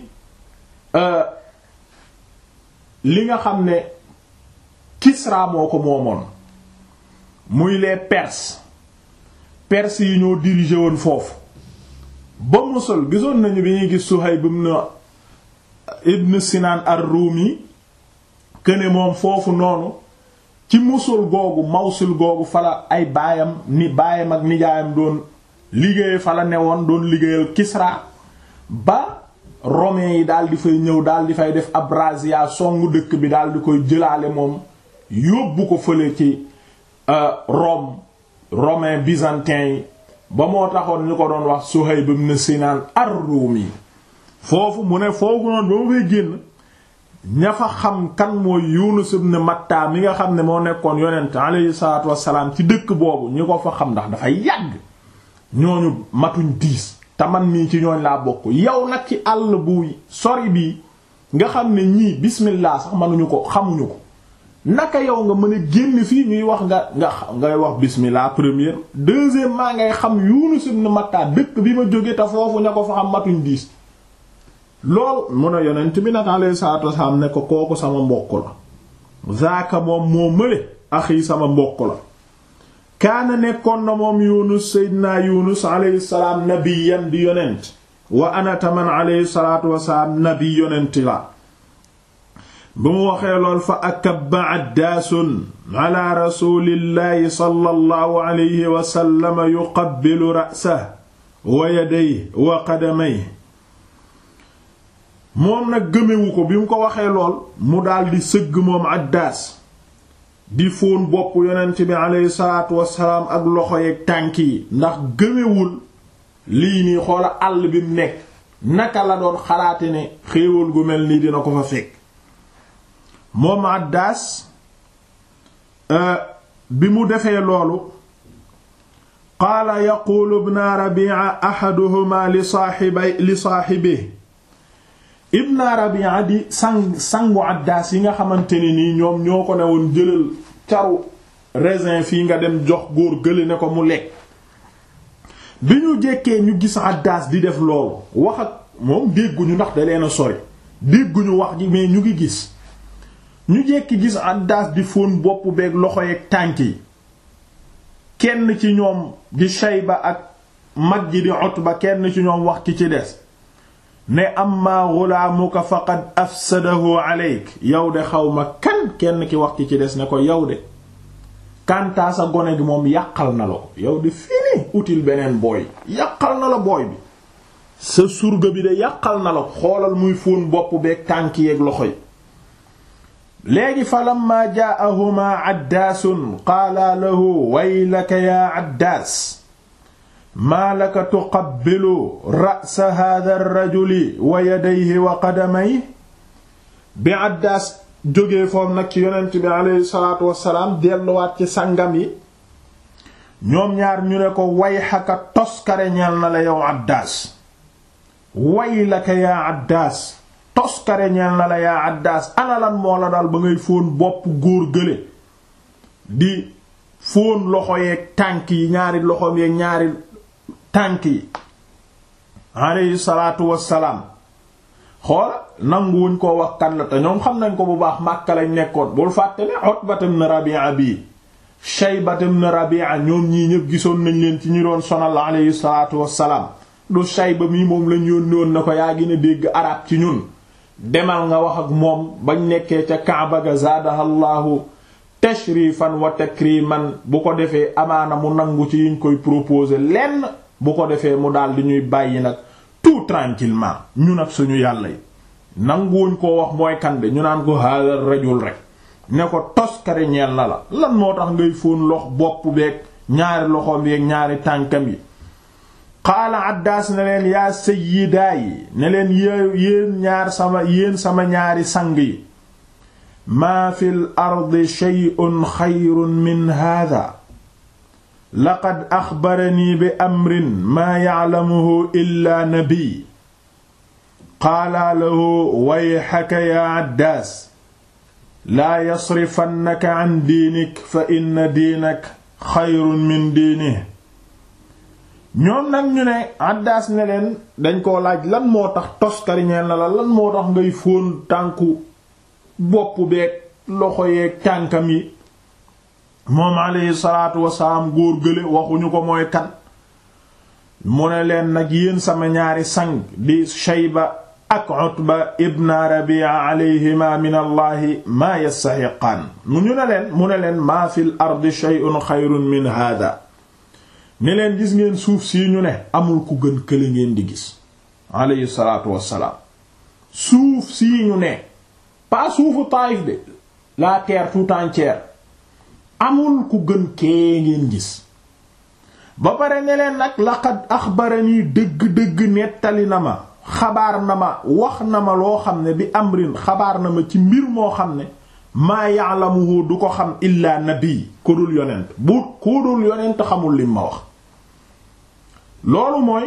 li nga xam ne Kisra moo ko moomoon muy les Perses Perses yi ñoo dirigé woon foofu ba Mosul gisoon nañu bi ñuy gis Suhayb ibn ibn Sinan ar-Rumi këne moom foofu noonu ci Mosul googu Mawsil googu fala ay baayam ni baayam ak nijaayam doon liggéey fala newoon doon liggéeyal Kisra ba romains yi daal di fay ñëw daal di fay def abrasia songu dëkk bi daal di koy jëlaale moom yóbbu ko fële ci Rome romain byzantin yi ba moo taxoon ñu ko doon wax Suhayb ibn Sinan ar-Rumi foofu mu ne foofu noonu ba ma fay génn ña fa xam kan mooy Yunus ibn Matta mi nga xam ne moo nekkoon yonent alayhi salaatu wassalaam ci dëkk boobu ñi ko fa xam ndax dafay yàgg ñooñu matuñ diis te man mii ci ñooñ laa bokk yow nag ci àll bu sori bii nga xam ne ñii bismillah sax mënuñu ko xamuñu ko naka yow nga mën a génn fii ñuy wax nga nga ngay wax bismillah première deuxièmement ngay xam Yunus ibn Matta dëkk bi ma jóge te foofu ña ko fa xam matuñ diis loolu mun a yonent bi nag alayhi salaatu wasalaam ne ko kooku sama mbokk la zaaka moom moo mële axi sama mbokk la kaana nekkoon na moom yunus seydinaa yunus alayhi salaam nabiyan di yonent wa ana taman alayhi salaatu wasalaam nabi yonent la bu mu waxee lool fa akabba addaasun ala rasulillahi sallallahu alayhi wa sallam yuqabbilu ra'sahu wa yadayhi wa qadamayhi moom nag gëmewu ko bi mu ko waxee lool mu daldi sëgg moom addaas di fóon bopp yonent bi aleyhi salaatu wassalaam ak loxo yeeg tànk yi ndax gëmewul lii nii xoola àll bi mu nekk naka la doon xalaate ne xéewal gu mel nii dina ko fa fekk moom addaas bi mu defee loolu qaala yaquulu ibna rabi'a ahaduhuma li saaxibay li saaxibihi ibna rabia di sang sangu addaas yi nga xamante ne nii ñoom ñoo ko ne woon jëlal caru raisin fii nga dem jox góor gële ne ko mu lekk bi ñu jekkee ñu gis addaas di def loolu wax ak moom dégguñu ndax da leen a sori dégguñu wax ji mais ñu ngi gis ñu jekki gis addaas di fóon bopp beeg loxo yeeg tànk yi kenn ci ñoom di Shayba ak mag ji di Utba kenn ci ñoom wax ki ci des ne amma ghulaamuka faqad afsadahu aleyk yow de xawma kan kenn ki wax ci ci des ne ko yow de kantaa sa gone gi moom yàqal na la ko yow de fini util beneen booy yàqal na la booy bi sa surga bi de yàqal na la ko xoolal muy fóon bopp beeg tànk yeeg loxo yi léegi fa lamma jaa'ahuma addaasun qaala lahu waylaka yaa addaas maa laka tuqabbilu ra'sa hadha ar-rajuli wa yadayhi wa qadamayhi bi Addaas jógee foofu nag ci yonent bi aleyhi salaatu wassalaam delluwaat ci sangam yi ñoom ñaar ñu ne ko wayxaka toskare ñeel na la yow Addaas waylaka yaa Addaas toskare ñeel na la yaa Addaas ana lan moo la dal ba ngay fóon bopp góor gële di fóon loxo yeeg tànk yi ñaari loxoom yeeg ñaari tànk yi alayhi salaatu wassalaam xoola nanguwuñ koo wax kan la te ñoom xam nañ ko bu baax Makka lañ nekkoon bul fàtte ne Utbat ibn Rabi'a bii Shaybat ibn Rabi'a ñoom ñii ñëpp gisoon nañ leen ci ñu doon sonal alayhi salaatu wassalaam du Shayba mii moom lañ yónni woon na ko yaa gën a dégg arab ci ñun demal nga wax ak moom bañ nekkee ca kaaba ga zaadahallahu tashrifan wa takriman bu ko defee amaana mu nangu ci yiñ koy proposer lenn bu ko defee mu daal di ñuy bàyyi nag tout tranquillement ñu nag suñu yàlla yi nanguwuñ koo wax mooy kande ñu naan ko haadal rajul rek ne ko toskari ñeel na la lan moo tax ngay fóon lox bopp beeg ñaari loxoom yeeg ñaari tànkam yi qaala addaas ne leen yaa sayyidaa yi ne leen yéen ñaar sama yéen sama ñaari sang yi maa fil ardi shay'un xayrun min haadaa laqad axbaranii bi amrin maa ya'lamuhu illaa nabiy qaala lahu wayxaka yaa addaas laa yasrifannaka an diinik fa inna diinak xayrun min diinihi ñoom nag ñu ne addaas ne leen dañ koo laaj lan moo tax toskariñeel na la lan moo tax ngay fóon tànku bopp beeg loxo yeeg tànkam yi moom alayhi salaatu wasalaam góor gële waxuñu ko mooy kan mu ne leen nag yéen sama ñaari sang di Shayba ak Utba ibn Rabi'a alayhima min allahi maa yastaxiqaan mu ñu ne leen mu ne leen maa fil ardi shay'un xayrun min hada ne leen gis ngeen suuf sii ñu ne amul ku gën kële ngeen di gis alayhi salaatu wassalaam suuf sii ñu ne pas suufu Taayif de la terre tout entière amul ku gën kee ngeen gis ba pare ne leen nag laqad axbarani dëgg-dëgg nettali na ma xabaar na ma wax na ma loo xam ne bi amrin xabaar na ma ci mbir moo xam ne maa ya'lamuhu du ko xam illaa nabi ko dul yonent bu ko dul yonent xamul lim ma wax loolu mooy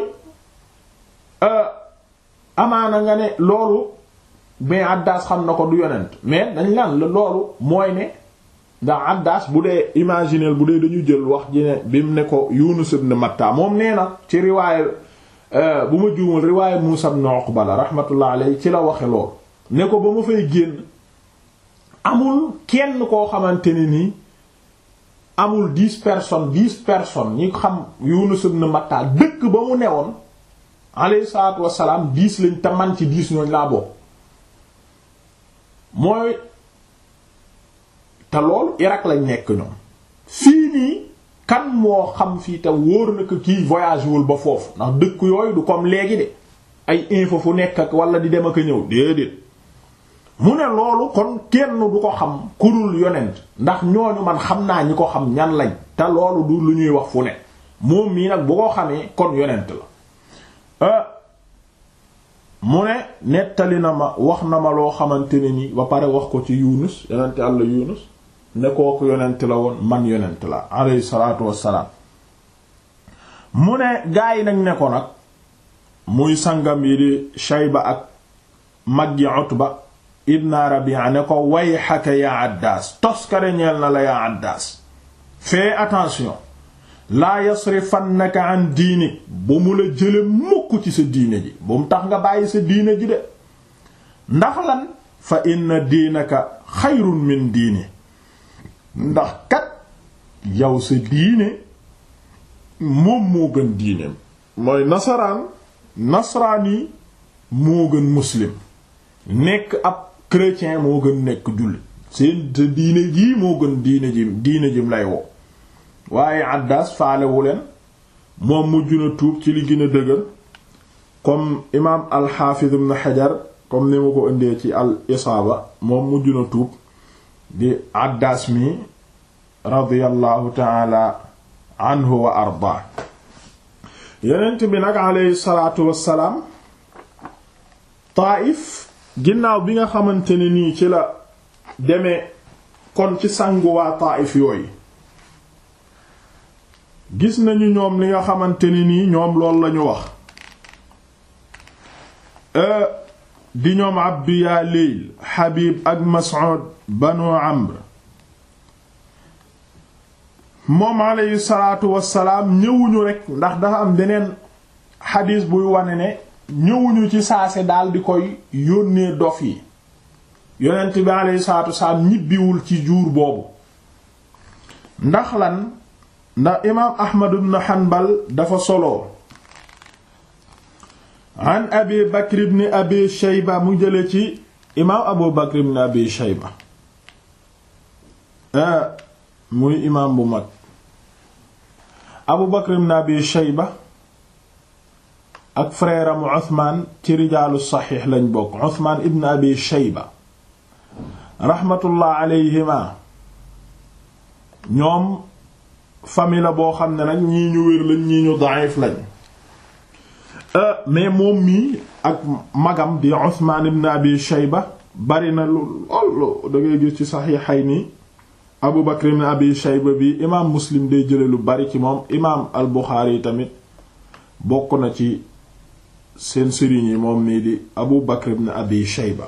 amaana nga ne loolu mais Addaas xam na ko du yonent mais dañ lan la loolu mooy ne ndax Addaas bu dee imaginer bu dee dañu jël wax ji ne bi mu ne ko Yunus ibn Matta moom nee na ci riwaaya bu ma juumul riwaaya Muusaa ibn Uqba la rahmatullah alayhi ci la waxe loolu ne ko ba ma fay génn amul kenn koo xamante ne nii amul dix personnes dix personnes ñi xam Yunus ibn Matta dëkk ba mu newoon alayhi salaatu wassalaam dix lañ te man ci dix ñooñ laa bokk mooy te loolu Irak lañ nekk ñoom fii nii kan moo xam fii te wóor na ko kii voyage wul ba foofu ndax dëkk yooyu du comme léegi de ay info fu nekk ak wala di dem ak a ñëw déedéet mu ne loolu kon kenn du ko xam kurul yonent ndax ñooñu man xam naa ñi ko xam ñan lañ te loolu du lu ñuy wax fu ne moom mii nag bu ko xamee kon yonent la mu ne nettali na ma wax na ma loo xamante ne ni ba pare wax ko ci Yunus yonent Yàlla Yunus ne kooku yonent la woon man yonent la alayhi salaatu wassalaam mu ne gaa yi nag ne ko nag muy sangam yi di Shayba ak mag yi Utba ibn Rabi'a ne ko wayhaka ya Addaas toskare ñeel na la ya Addaas fais attention laa yasrifannaka an diinik bu mu la jële mukk ci sa diine ji bu mu tax nga bàyyi sa diine ji de ndax lan fa inna diinaka xayrun min diini ndax kat yow sa diine moom moo gën diineem mooy nasaraan nasraani moo gën muslim nekk ab chrétien moo gën nekk jullit seen sa diine jii moo gën diine ji diine jim lay woo waaye Addaas faalewu leen moom mujj na tuub ci li gën a dëgër comme imaam al-Hafiz ibn Hajar comme ni ma ko indee ci al isaaba moom mujj na tuub di Addaas mi radiyallahu taala anhu wa ardaa yonent bi nag aleyhi salaatu wassalaam Taayif ginnaaw bi nga xamante ne nii ci la demee kon ci sangu waa Taayif yooyu gis nañu ñoom li nga xamante ni nii ñoom loolu lañu wax di ñoom Abdu yaa Layl Habib ak Mas'ud banu Amr moom alayhi salaatu wassalaam ñëwuñu rekk ndax dafa am beneen xadiis buy wane ne ñëwuñu ci saase daal di koy yónnee dof yi yonent bi alayhi salaatu wassalaam ñibbiwul ci jour boobu ndax lan ndax imaam ahmad ibn hanbal dafa solo an abi bakr ibn abi shayba mu jële ci imaam abu bakr ibn abi shayba muy imaam bu mag abu bakr ibn abi shayba ak frère am uthman ci rijaalu saxiix lañ bokk uthman ibn abi shayba raxmatullah alayhima ñoom famille la boo xam ne nag ñii ñu wér lañ ñii ñu da'if lañ mais moom mii ak magam di Usmaan ibn Abi Shayba bari na lu lool da ngay gis ci Saxiixayni Abu Bakr ibn Abi Shayba bi imaam Muslim day jële lu bari ci moom imaam al Buxaari tamit bokk na ci seen sëriñ yi moom nii di Abu Bakr ibn Abi Shayba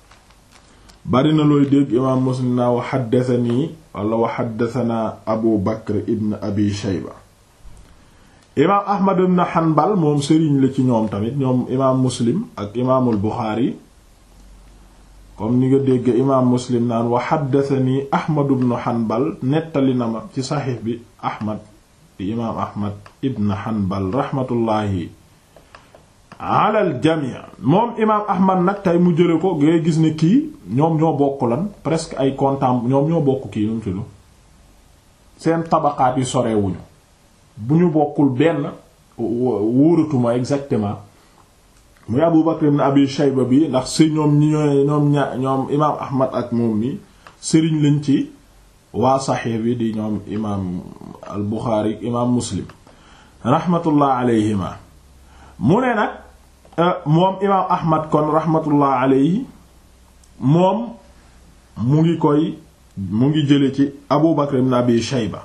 bari na looy dégg imaam Muslim naa wa xaddathanii wala wa xaddathanaa Abu Bakr ibn Abi Shayba imaam ahmad ibn hanbal moom sëriñ la ci ñoom tamit ñoom imaam muslim ak imaamul buxaari comme ni nga dégg imaam muslim naan wa xaddathani ahmad ibn hanbal nettali na ma ci saxiix bi ahmad di imaam ahmad ibn hanbal raxmatullaahi ala al jamii moom imaam ahmad nag tey mu jële ko ngay gis ne kii ñoom ñoo bokk lan presque ay contemporains ñoom ñoo bokk kii nu mu tudd seen tabaqaat yi sorewuñu bu ñu bokkul benn wóoratuma exactement muy Abu Bakr ibn Abi Shayba bi ndax si ñoom ñi ñooy ñoom ña ñoom imaam Ahmad ak moom mi sëriñ lañ ci waa saxiix bi di ñoom imaam al Buxaari imaam Muslim rahmatullah alayhima mu ne nag moom imaam Ahmad kon rahmatullah alayhi moom mu ngi koy mu ngi jële ci Abu Bakr ibn Abi Shayba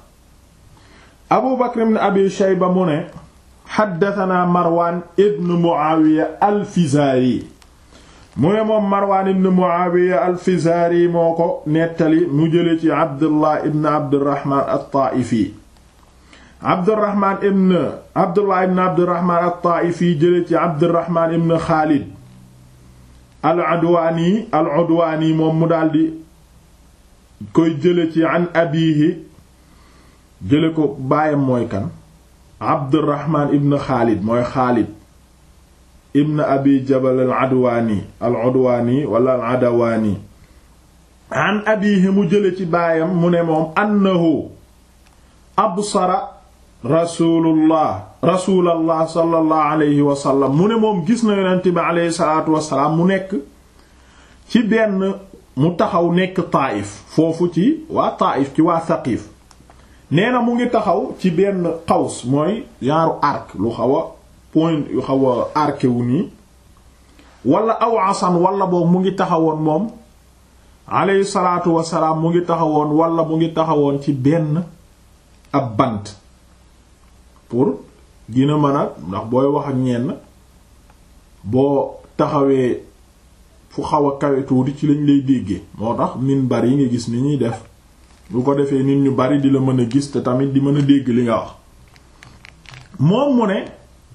abu bakr ibn abi shayba mu ne xaddatanaa marwaan ibn muawiya alfizaari mu ne moom marwaan ibn muawiya alfizaari moo ko nettali mu jële ci abdullah ibn abdirahman altaaifi abdirahman ibn abdullah ibn abdirahman altaaifi jële ci abdirahman ibn xaalid al udwaani al udwaani moom mu daldi koy jële ci an abiihi jële ko baayam mooy kan abdurrahman ibn xaalid mooy xaalid ibn abi jabal al adwaani al udwaani wala al adawaani an abihi mu jële ci baayam mu ne moom annahu absara rasulullah rasulallah sallallahu alayhi wa sallam mu ne moom gis na yonent bi alayhi salaatu wasalaam mu nekk ci benn mu taxaw nekk taaif foofu ci waa taaif ci waa saqiif nee na mu ngi taxaw ci benn xaws mooy genre arc lu xaw a point yu xaw a arqué wu nii wala aw asan wala boog mu ngi taxawoon moom alayhi salaatu wasalaam mu ngi taxawoon wala mu ngi taxawoon ci benn ab bant pour dina mën a ndax booy wax ak ñenn boo taxawee fu xaw a kawe tuuti ci lañ lay déggee moo tax minbar yi nga gis ni ñuy def bu ko defee nit ñu bari di la mën a gis te tamit di mën a dégg li nga wax moom mu ne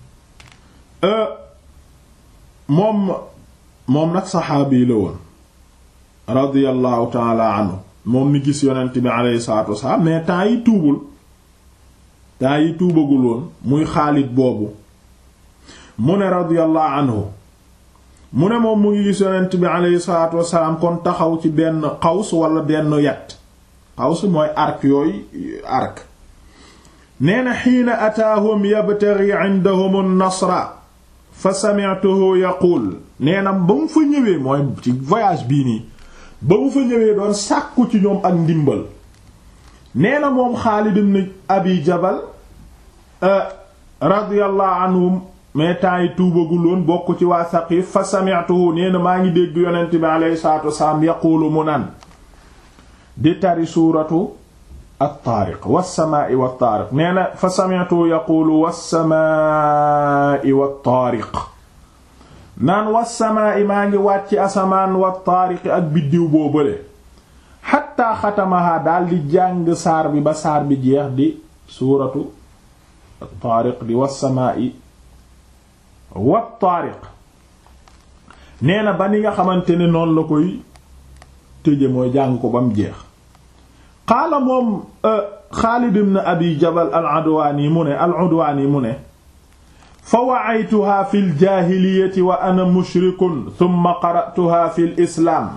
moom moom nag saxaabi la woon radiyallahu taala anhu moom mi gis yonent bi alayhi salaatu wasalaam mais temps yi tuubul temps yi tuubagul woon muy Xaalid boobu mu ne radiyallahu anhu mu ne moom mu ngi gis yonent bi alayhi salaatu wasalaam kon taxaw ci benn xaws wala benn yat xaws mooy arc yooyu arc nee na xiina ataahum yabtaghi indahum an-nasra fa sami'tuhu yaqul nee na ba mu fa ñëwee mooy ci voyage bii nii ba mu fa ñëwee doon sàkku ci ñoom ak ndimbal nee na moom Xaalid ibn Abi Jabal radiyallahu anhum mais temps yi tuubaguloon bokk ci waa Saqif fa sami'tuhu nee na maa ngi dégg yonent bi alayhi salaatu wasalaam yaqulu mu naan di tari suuratu at-Taariq was-samaa'i wat-Taariq nee na fa sami'tuhu yaqulu was-samaa'i wat-Taariq naan was-samaa'i maa ngi wàcc asamaan wat-Taariq ak biddiw boobale xatta xatamaha daal di jàng saar bi ba saar bi jeex di suuratu at-Taariq di was-samaa'i wat-Taariq nee na ba ni nga xamante ne noonu la koy tëje mooy jàng ko ba mu jeex qaala moom Xaalid ibn Abi Jabal al-Udwaani mu ne al-Udwaani mu ne fa wa'aytuha fi ljaahiliyati wa ana mushrikun thumma qara'tuha fi lislaam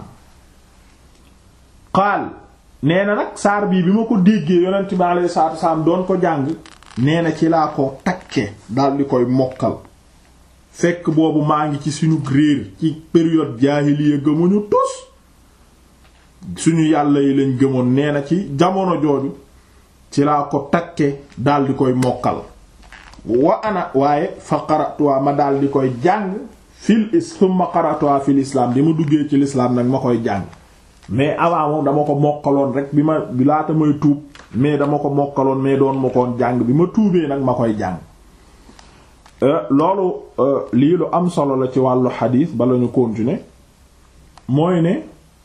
qaal nee na nag saar bii bi ma ko déggee yonent bi alayhi salaatu wasalaam doon ko jàng nee na ci laa ko takke daldi koy mokkal fekk boobu maa ngi ci suñu réer ci période jaahiliya gëmuñu tus suñu yàlla yi lañ gëmoon nee na ci jamono jooju ci laa ko takke daldi koy mokkal wa ana waaye fa qara'tuha ma daldi koy jàng fil is thumma qara'tuha fil islam di ma duggee ci l'islam nag ma koy jàng mais avant moom dama ko mokkaloon rek bi ma bi laata may tuub mais dama ko mokkaloon mais doon ma koon jàng bi ma tuubee nag ma koy jàng loolu lii lu am solo la ci wàllu xadiis bala ñu continuer mooy ne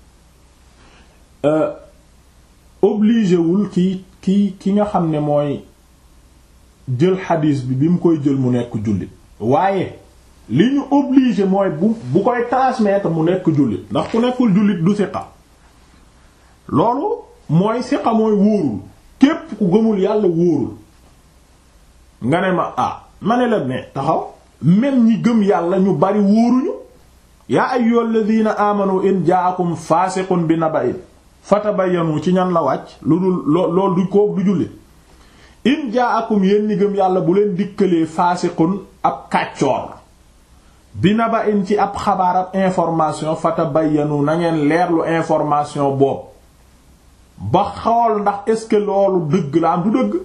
obligé wul ki ki ki nga xam ne mooy jël xadiis bi bi mu koy jël mu nekk jullit waaye li ñu obligé mooy bu bu koy transmettre mu nekk jullit ndax ku nekkul jullit du siqa loolu mooy siqa mooy wóorul képp ku gëmul yàlla wóorul nga ne ma ah ma ne la ne taxaw même ñi gëm yàlla ñu bari wóoruñu yaa ayyuhal ladina amanu in ja'akum fasiqun bi naba'in fatabayyanu ci ñan la wàcc lu dul lool du ko du jullit in ja'akum yéen ñi gëm yàlla bu leen dikkalee fasiqun ab kàccoor bi naba'in ci ab xabaar ab information fatabayyanu na ngeen leerlu information boobu ba xool ndax est-ce que loolu dëgg la am du dëgg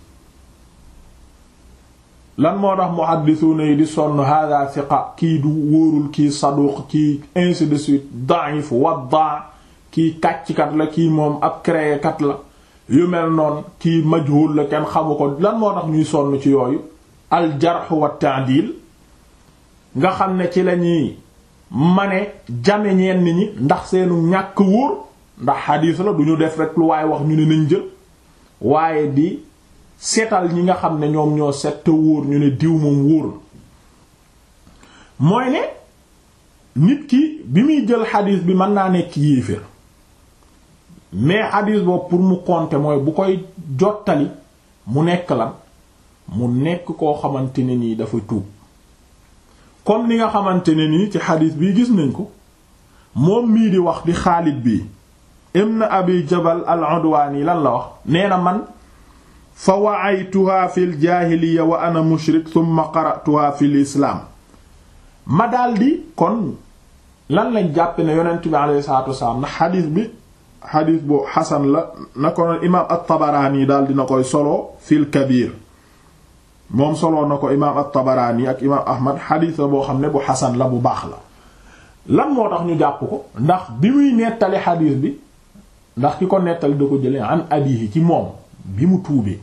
lan moo tax muhaddisuna yi di sonn hada thiqa kii du wóorul kii saduq kii ainsi de suite da'if wadda kii kàcckat la kii moom ab créekat la yu mel noonu kii majhul la kenn xamu ko lan moo tax ñuy sonn ci yooyu al jarh wa ta'dil nga xam ne ci lañuy mane jame ñenn ñi ndax seenu ñàkk wóor ndax xadiis la du ñu def rek lu waaye wax ñu ne nañ jël waaye di seetal ñi nga xam ne ñoom ñoo set te wóor ñu ne diw moom wóor mooy ne nit ki bi muy jël xadiis bi mën naa nekk yéeféer mais xadiis boobu pour mu compter mooy bu koy jottali mu nekk lan mu nekk koo xamante ne nii dafa tuub comme ni nga xamante ne nii ci xadiis bii gis nañ ko moom mii di wax di Xaalid bii ibn Abi Jabal al-Udwani lan la wax nee na man fa wa'aytuha fil jaahiliya wa ana mushrik thumma qara'tuha fil islaam ma daldi kon lan lañ jàpp ne yonent bi alayhi salaatu wasalaam ndax xadiis bi xadiis bu xasan la na ko noon imaam at-Tabaraani daal dina koy solo fil Kabiir moom soloo na ko imaam at-Tabaraani ak imaam Ahmad xadiis la boo xam ne bu xasan la bu baax la lan moo tax ñu jàpp ko ndax bi muy nettali xadiis bi ndax ki ko nettali da ko jëlee an abihi ci moom bi mu tuubee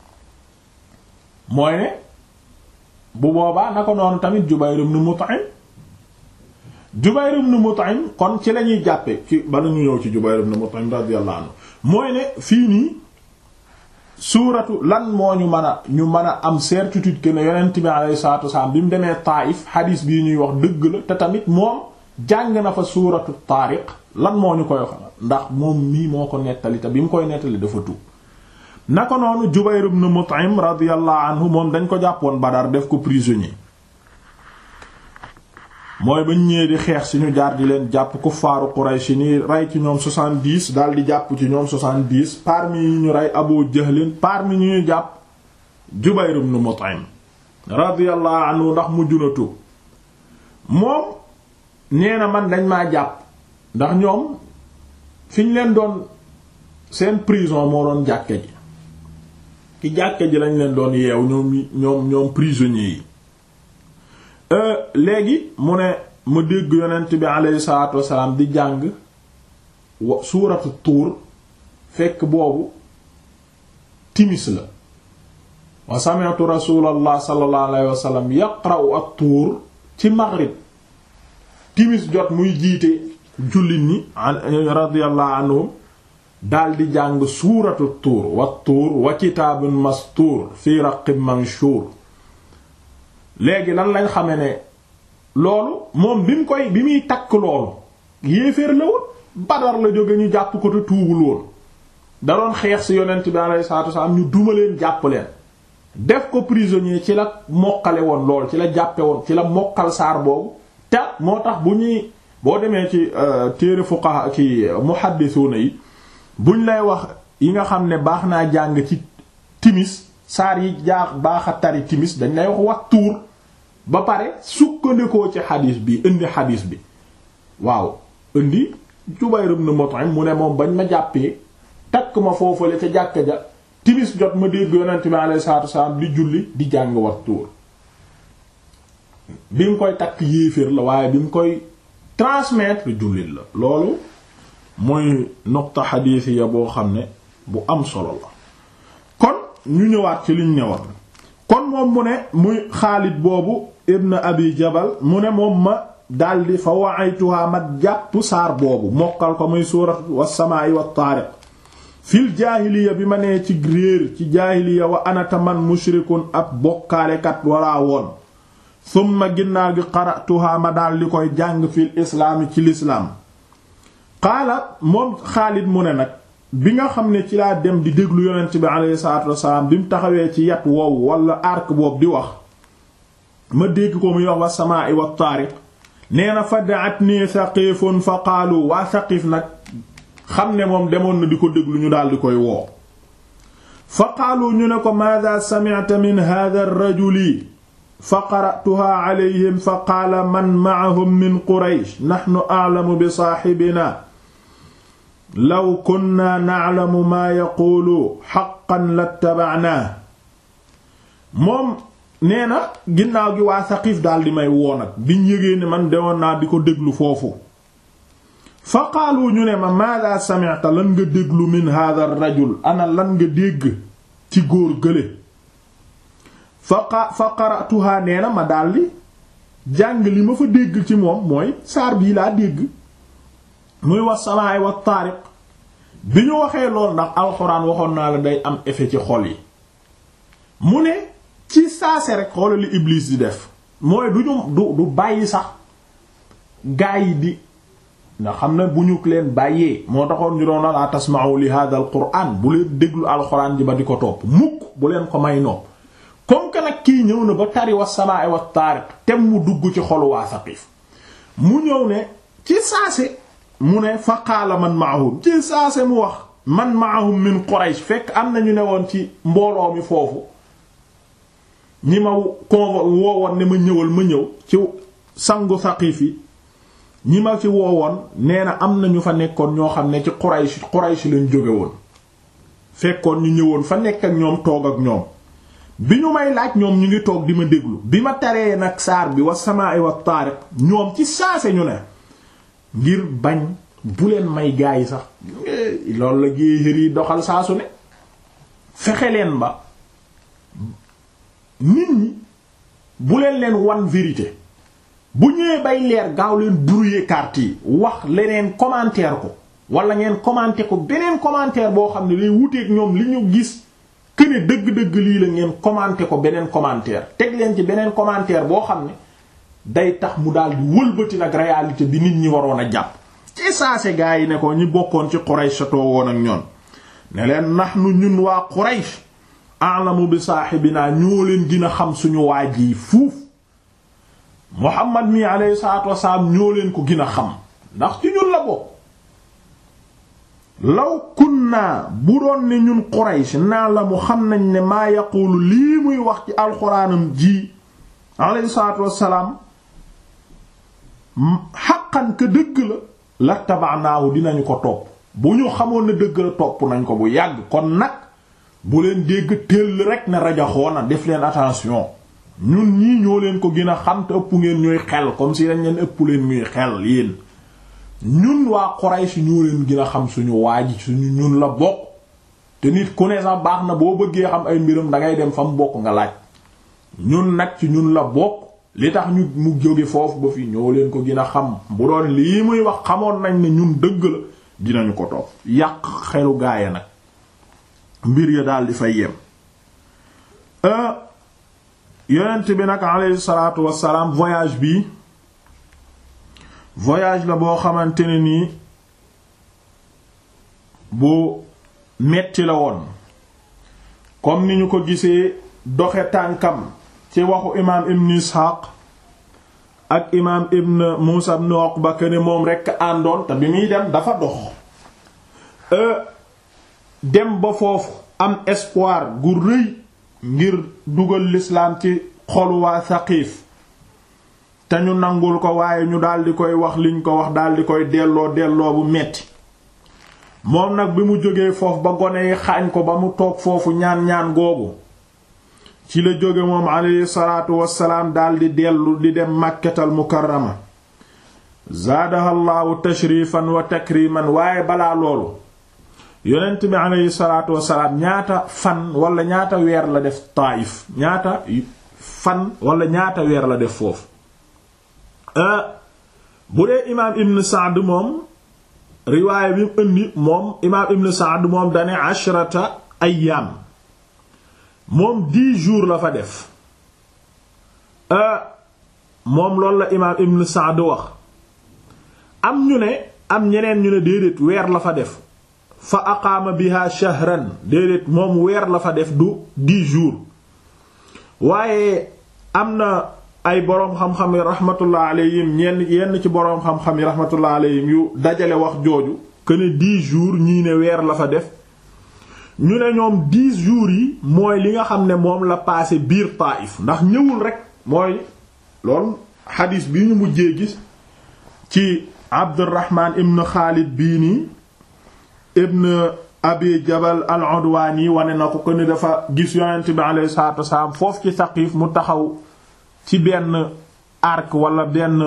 mooy ne bu boobaa na ko noonu tamit Jubayr ibn Mut'im Jubayr ibn Mut'im kon ci lañuy jàppe ci bala ñu ñëw ci Jubayr ibn Mut'im radiyallahu anhu mooy ne fii nii suuratu lan moo ñu mën a ñu mën a am certitude que ne yonent bi alayhi salaatu wasalaam bi mu demee Taayif xadiis bii ñuy wax dëgg la te tamit moom jàng na fa suuratu Taariq lan moo ñu koy wax ndax moom mii moo ko nettali te bi mu koy nettali dafa tuub naka noonu Jubayr ibn Mut'im radiyallahu anhu moom dañ ko jàppoon Badar def ko prisonnier mooy bañ ñëwee di xeex si ñu jaar di leen jàpp kuffaaru Quraysh ni rey ci ñoom 70 daal di jàpp ci ñoom 70 parmi yi ñu rey Abu Jahlin parmi ñi ñu jàpp Jubayr ibn Mut'im radiyallahu anhu ndax mujj na tuub moom nee na man dañ maa jàpp ndax ñoom fi ñu leen doon seen prison moo doon jàkke ji ki jàkke ji lañ leen doon yeew ñoom ñoom ñoom prisonniers yi léegi mu ne ma dégg yonent bi aleyhi salaatu wasalaam di jàng wa suuratu tuur fekk boobu timis la wa sami'tu rasulallah sallallahu alayhi wa sallam yaqra'u at-tuur ci maghrib timis jot muy jiite jullit ñi radiyallahu anhum daal di jàng suuratu tuur wa tuur wa kitaabun mastuur fi raqqin manshuur léegi lan lañ xame ne loolu moom bi mu koy bi muy takk loolu yéeféer la woon Badar la jóge ñu jàpp ko te tuubul woon da doon xeex ci yonent bi alayhi salaatu wasalaam ñu duma leen jàpp leen def ko prisonnier ci la mokkale woon lool ci la jàppe woon ci la mokkal saar boobu te moo tax bu ñuy boo demee ci téere fuqaha ci muhaddisuna yi buñ lay wax yi nga xam ne baax naa jàng ci timis saar yi jaax baax a tari timis dañ lay wax wax tuur ba pare sukkandikoo ci xadiis bi indi xadiis bi waaw indi Jubayr ibn Mut'im mu ne moom bañ ma jàppee takk ma foofale ca jàkka ja timis jot ma dégg yonent bi alayhi salaatu wasalaam di julli di jàng wax tuur bi mu koy takk yéeféer la waaye bi mu koy transmettre jullit la loolu mooy nuqta xadiis ya boo xam ne bu am solo la kon ñu ñëwaat ci liñ ñëwoon kon moom mu ne muy Xaalid boobu ibn Abi Jabal mu ne moom ma daldi fa wa'aytuha ma jàpp saar boobu mokkal ko muy suurat was-samaa'i wat-taariq fil jaahiliya bi ma nee ci réer ci jaahiliya wa anata man mushrikun ab bokkaalekat walaa woon summa ginnaaw gi qara'tuha ma daldi koy jàng fil islaami ci lislaam qaala moom Xaalid mu ne nag bi nga xam ne ci laa dem di déglu yonent bi alayhi salaatu wassalaam bi mu taxawee ci yat woowu wala arc boobu di wax ma dégg ko muy wax wa samaa'i wa taariq nee na fa da'atni Saqiifun fa qaalu waa Saqiif nag xam ne moom demoon na di ko déglu ñu daal di koy woo fa qaalu ñu ne ko maada sami'ta min hadha ar-rajuli fa qara'tuha alayhim fa qaala man ma'ahum min Quraysh nahnu a'lamu bi saahibina law kunna na'lamu maa yaquulu haqqan lattaba'naa moom nee na ginnaaw gi waa Saqiif daal di may woo nag biñ yëgee ne man dewoon naa di ko déglu foofu fa qaalu ñu ne ma maada sami'ta lan nga déglu min hadha ar-rajul ana lan nga dégg ci góor gële fa fa qara'tuha nee na ma daldi jàng li ma fa dégg ci moom mooy saar bii laa dégg muy wax samaay wa taariq bi ñu waxee lool ndax alxuraan waxoon naa la day am effet ci xol yi mu ne ci saase rek xoolal li Iblis di def mooy du ñu du du bàyyi sax gaa yi di nga xam ne bu ñu leen bàyyee moo taxoon ñu doon la tasma'u li hadha al qur'an bu leen déglu alxuraan ji ba di ko topp mukk bu leen ko may nopp comme que nag kii ñëw na ba tari wa samaay wa taariq te mu dugg ci xolu waa Saqiif mu ñëw ne ci saase mu ne fa qaala man maahum ci saase mu wax man maahum min Quraysh fekk am na ñu ne woon ci mbooloo mi foofu ñi ma convo woowoon ne ma ñëwal ma ñëw ci sangu Saqiif yi ñi ma ci woowoon nee na am na ñu fa nekkoon ñoo xam ne ci Quraysh Quraysh lañ jóge woon fekkoon ñu ñëwoon fa nekk ak ñoom toog ak ñoom bi ñu may laaj ñoom ñu ngi toog di ma déglu bi ma taree nag saar bi wa samaa'i wa taariq ñoom ci saase ñu ne ngir bañ bu leen may gaa yi sax loolu la géexër yi doxal saasu ne fexe leen ba nit ñi bu leen leen wan vérité bu ñëwee bay leer gaaw leen brouiller carte yi wax leneen commentaire ko wala ngeen commenter ko beneen commentaire boo xam ne lay wuteeg ñoom li ñu gis këne dëgg-dëgg lii la ngeen commenter ko beneen commentaire teg leen ci beneen commentaire boo xam ne day tax mu daal di wëlbati nag réalité bi nit ñi waroon a jàpp ci saase gaa yi ne ko ñi bokkoon ci Quraysh satoo woon ak ñoon ne leen nahnu ñun waa Quraysh a'lamu bi saahibina ñoo leen gën a xam suñu waaj yi fuuf Muhammad mi alayhi salaatu wasalaam ñoo leen ko gën a xam ndax ci ñun la bokk law kunna bu doon ne ñun Quraysh naa la mu xam nañ ne maa yaqulu lii muy wax ci alxuraanam ji alayhi salaatu wasalaam xaqan ka dëgg la la tabaanaahu dinañu ko topp bu ñu xamoon ne dëgg la topp nañ ko bu yàgg kon nag bu leen dégg tëll rek ne rajaxoona def leen attention ñun ñii ñoo leen ko gën a xam te ëpp ngeen ñuy xel comme si dañ leen ëpp leen muy xel yéen ñun waa Quraysh ñoo leen gën a xam suñu waaji suñu ñun la bokk te nit ku ne sax baax na boo bëggee xam ay mbiram dangay dem fa mu bokk nga laaj ñun nag ci ñun la bokk li tax ñu mu jóge foofu ba fi ñoo leen ko gën a xam bu doon lii muy wax xamoon nañ ne ñun dëgg la dinañu ko topp yàq xelu gaaya nag mbir ya daal di fay yem yonent bi nag alayhi salaatu wassalaam voyage bi voyage la boo xamante ne nii bu metti la woon comme ni ñu ko gisee doxe tànkam ci waxu imaam ibn isxaaq ak imaam ibn muusa ibn uqba ne moom rekk àndoon te bi muy dem dafa dox dem ba foofu am espoir gu rëy ngir dugal lislaam ci xolu waa saqiif te ñu nangul ko waaye ñu daldi koy wax liñ ko wax daldi koy delloo delloo bu metti moom nag bi mu jógee foofu ba gone yi xaañ ko ba mu toog foofu ñaan-ñaan googu ci la jóge moom alayhi salaatu wassalaam daldi dellu di dem màkkatal mukarrama zaadaha llaahu tashrifan wa takriman waaye balaa loolu yonent bi alayhi salaatu wassalaam ñaata fan wala ñaata weer la def Taayif ñaata fan wala ñaata weer la def foofu bu dee imaam ibn Sa'd moom riwaaya bi mu indi moom imaam ibn Sa'd moom dane ashrata ayyaam moom dix jours la fa def moom loolu la imaam ibn Sa'd wax am ñu ne am ñeneen ñu ne déedéet weer la fa def fa aqaama biha shahran déedéet moom weer la fa def du dix jours waaye am na ay boroom xam-xam yi rahmatullah alayhim ñenn yenn ci boroom xam-xam yi rahmatullah alayhim yu dajale wax jooju que ne dix jours ñii ne weer la fa def ñu ne ñoom dix jours yi mooy li nga xam ne moom la passé biir Taïf ndax ñëwul rek mooy loolu xadiis bi ñu mujjee gis ci Abdurrahman ibn Khalid bii nii ibn Abi Jabal al-Udwani wane na ko que ne dafa gis yonent bi alayhi salaatu wasalaam foofu ci Saqif mu taxaw ci benn arc wala benn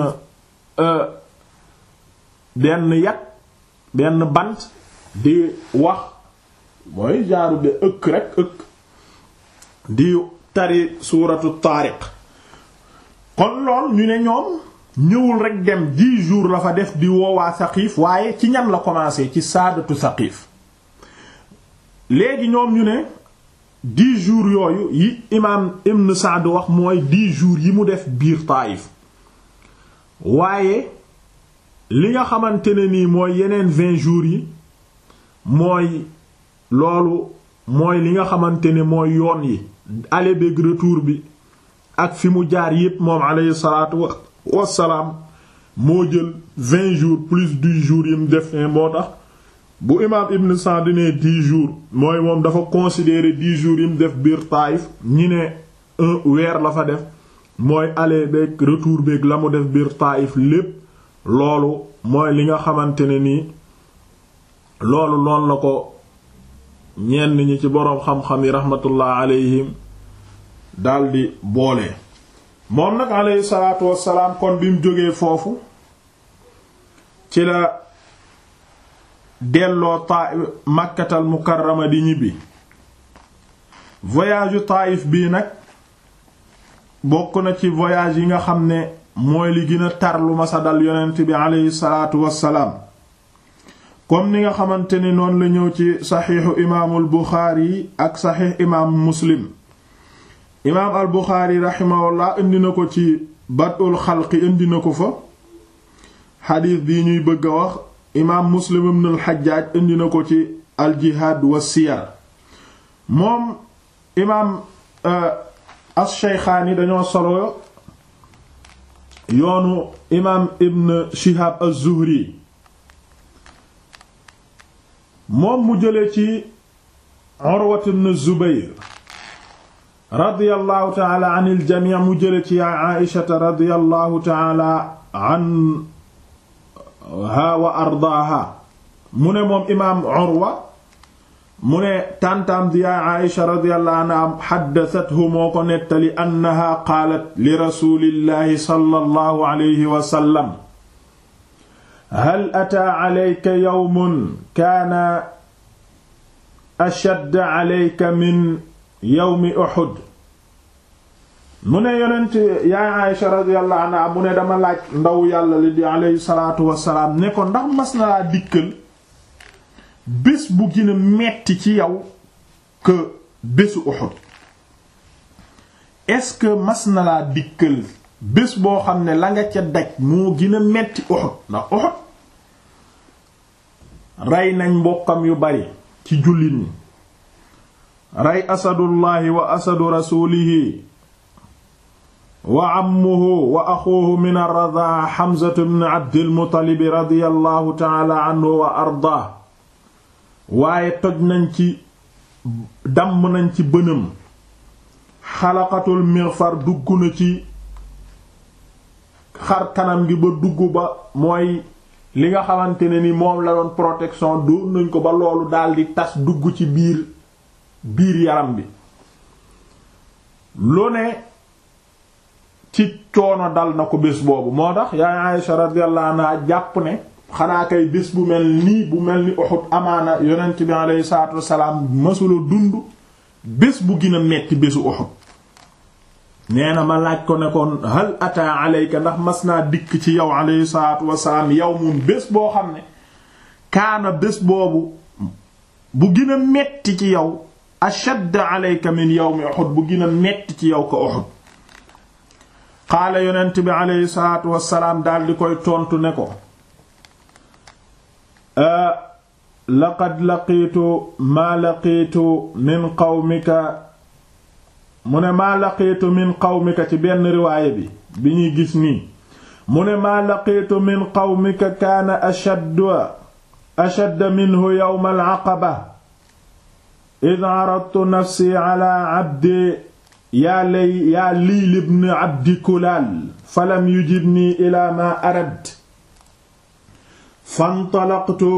benn yat benn bant di wax mooy jaaru de ëkk rek ëkk di tari suuratu taariq kon lool ñu ne ñoom ñëwul rek dem dix jours la fa def di woowaa Saqif waaye ci ñan la commencé ci saadatu Saqif léegi ñoom ñu ne dix jours yooyu yi imaam Ibn Sa'd wax mooy dix jours yi mu def biir Taïf waaye li nga xamante ne nii mooy yeneen vingt jours yi mooy loolu mooy li nga xamante ne mooy yoon yi aller beeg retour bi ak fi mu jaar yépp moom alayhi salaatu wassalaam moo jël vingt jours plus dix jours yi mu def ne moo tax bu imaam Ibn Sa'd ne dix jours mooy moom dafa considérer dix jours yi mu def biir Taïf ñi ne un weer la fa def mooy aller beeg retour beeg la mu def biir Taïf lépp loolu mooy li nga xamante ne nii loolu noonu la ko ñenn ñi ci boroom xam-xam yi rahmatullah alayhim daldi boole. moom nag alayhi salaatu wassalaam kon bi mu jógee foofu ci la. delloo taa makkatal mukarrama di ñibbi voyage yu Taïf bii nag bokk na ci voyage yi nga xam ne mooy li gën a tar lu masa dal yonent bi aleyhi salaatu wassalaam comme ni nga xamante ni noonu la ñëw ci saxiixu imaamul Buxaari ak saxiix imaam Muslim imaam al Buxaari raximahullah indi na ko ci badul xalqi indi na ko fa xadiis bii ñuy bëgg a wax imaam muslim ibn al-Hajjaj indi na ko ci al-jihaad wa siyar moom imaam as-Shaykhaani dañoo solo yoonu imaam ibn Shihab az-Zuhri moom mu jële ci Urwa ibn Zubayr radiyallahu ta'ala anil jamii mu jële ci Aisha radiyallahu ta'ala an ha wa ardaaha mu ne moom imaam Urwa mu ne tàntaam di yaay Aïsha radiyallahu anha xaddasathu moo ko nettali annaha qaalat li rasulillahi sallallahu alayhi wa sallam hal ataa alayka yawmun kaana ashadda alayka min yawmi Uhud mu ne yonent yaay Aïsha radiyallahu anha mu ne dama laaj ndaw yàlla li di alayhi salaatu wassalaam ne ko ndax mas na laa dikkal bés bu gën a metti ci yow que bésu Uhud est-ce que mas na laa dikkal bés boo xam ne la nga ca daj moo gën a metti Uhud ndax Uhud rey nañ mbokkam yu bari ci jullit ñi rey asadullahi wa asadu rasulihi wa ammuhu wa axuuhu min ar-radaa Hamzatu bnu Abdil Muttalib radiyallahu ta'ala anhu wa ardaa waaye toj nañ ci damm nañ ci bënam xalaqatul mighfar dugg na ci xar kanam gi ba dugg ba mooy li nga xamante ne ni moom la doon protection doon nañ ko ba loolu daldi tas dugg ci biir biir yaram bi lu ne ci coono dal na ko bés boobu moo tax yaay Aïsha radiyallahu anha jàpp ne xanaa kay bés bu mel nii bu mel ni Uhud amaana yonent bi alayhi salaatu wassalaam masula dund bés bu gën a metti bésu Uhud nee na ma laaj ko ne kon hal ata alayka ndax mas naa dikk ci yow alayhi salaatu wassalaam yow mun bés boo xam ne kaana bés boobu bu gën a metti ci yow ashadd alayka min yawmi Uhud bu gën a metti ci yow ko Uhud qaala yonent bi alayhi salaatu wassalaam daldi koy tontu ne ko laqad laqiitu maa laqiitu min qawmika mu ne maa laqiitu min qawmika ci benn riwaaya bi bi ñuy gis nii mu ne maa laqiitu min qawmika kaana ashadda ashadda minhu yawma al-aqaba id aradtu nafsi ala abdi yaa lay yaa liil ibn abdi kulaal falam yujibni ila ma arad fantalaqtu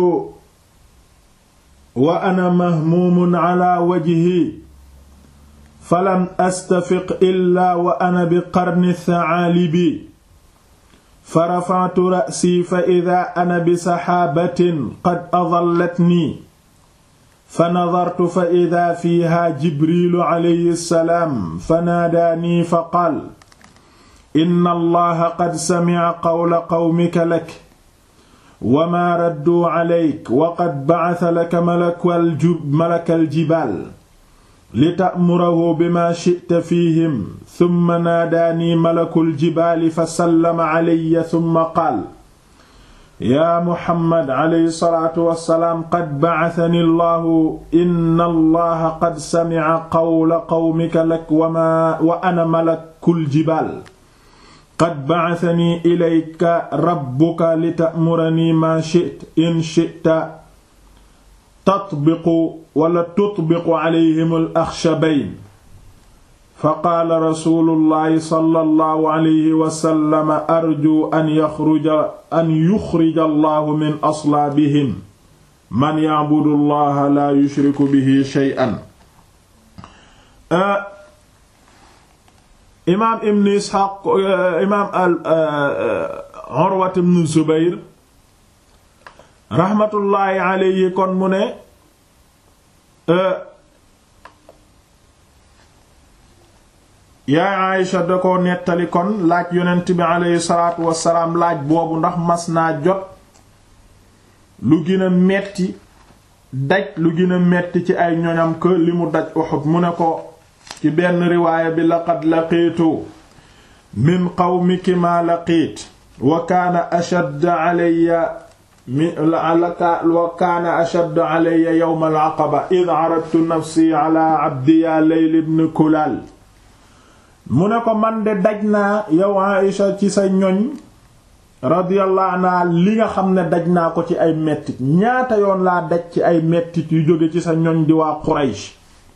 wa ana mahmuumun ala wajhi falam astafiq illa wa ana bi qarni thaalibi fa rafa'tu ra'si fa idha ana bi saxaabatin qad adallatni fa nadartu fa ida fiiha jibrilu alayhi salaam fa naadaanii fa qaal inna allaha qad samica qawla qawmika lak wa maa radduu calayk wa qad bacata laka malaka aljibaal lita'murahu bimaa shi'ta fiihim summa naadaanii malaku aljibaali fa sallama calayya summa qaal yaa muhammad alayhi salaatu wassalaam qad ba'athani allahu inna allaha qad sami'a qawla qawmika lak wa ana malakul jibaal qad ba'athani ilayka rabbuka lita'murani maa shi'ta in shi'ta tatbiqu wala tutbiqu alayhim al-akhshabayn faqaala rasuulullahi sallallahu alayhi wa sallam arju an yaxruja an yuxrija allahu min aslaabihim man ya'budu allaha laa yushriku bihi shay'an. imaam ibn Isxaaq imaam al Urwa ibn Zubayr raxmatullaahi alayhi kon mu ne. yaay Aïsha da ko nettali kon laaj yonent bi aleyhi salaatu wasalaam laaj boobu ndax mas naa jot lu gën a metti daj lu gën a metti ci ay ñoñam que li mu daj Uhud mu ne ko ci benn riwaaya bi laqad laqiitu min qawmiki ma laqiit wa kaana ashadd alayya mi wa kaana ashadd alayya yawm al-aqaba id aradtu nafsi ala abdi ya layl ibn kulal mu ne ko man de daj naa yow Aïcha ci sa ñoñ radiyallahu anha li nga xam ne daj naa ko ci ay mettit ñaata yoon laa daj ci ay mettit yu jóge ci sa ñoñ di waa Quraysh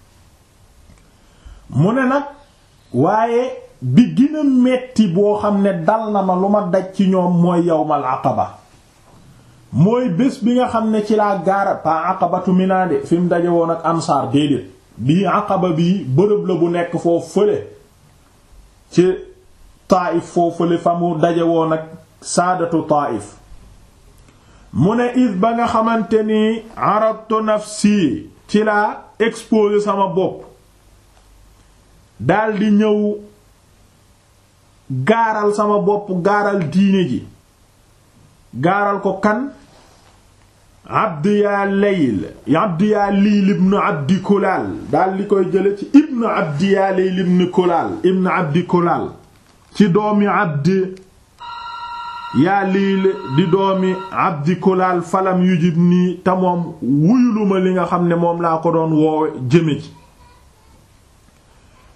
mu ne nag waaye bi gën a metti boo xam ne dal na ma lu ma daj ci ñoom mooy yawmal aqaba mooy bés bi nga xam ne ci laa gaara pa aqabatu Mina de fi mu daje woon ak ansaar déedéet bii aqaba bii bërëb la bu nekk foofu fële ci Taayif foofule fa mu daje woon ak saadatu Taayif mu ne is ba nga xamante ni aradtu nafsi ci laa exposé sama bopp daldi ñëw gaaral sama bopp gaaral diine ji gaaral ko kan abdi yaa layl abdi yaa liil ibnu abdi kulaal daldi koy jële ci ibnu abdi yaa layl ibnu kulaal ibnu abdi kulaal ci doomi abdi yaa liil di doomi abdi kulaal falam yujib nii te moom wuyuluma li nga xam ne moom laa ko doon woowe jëme ci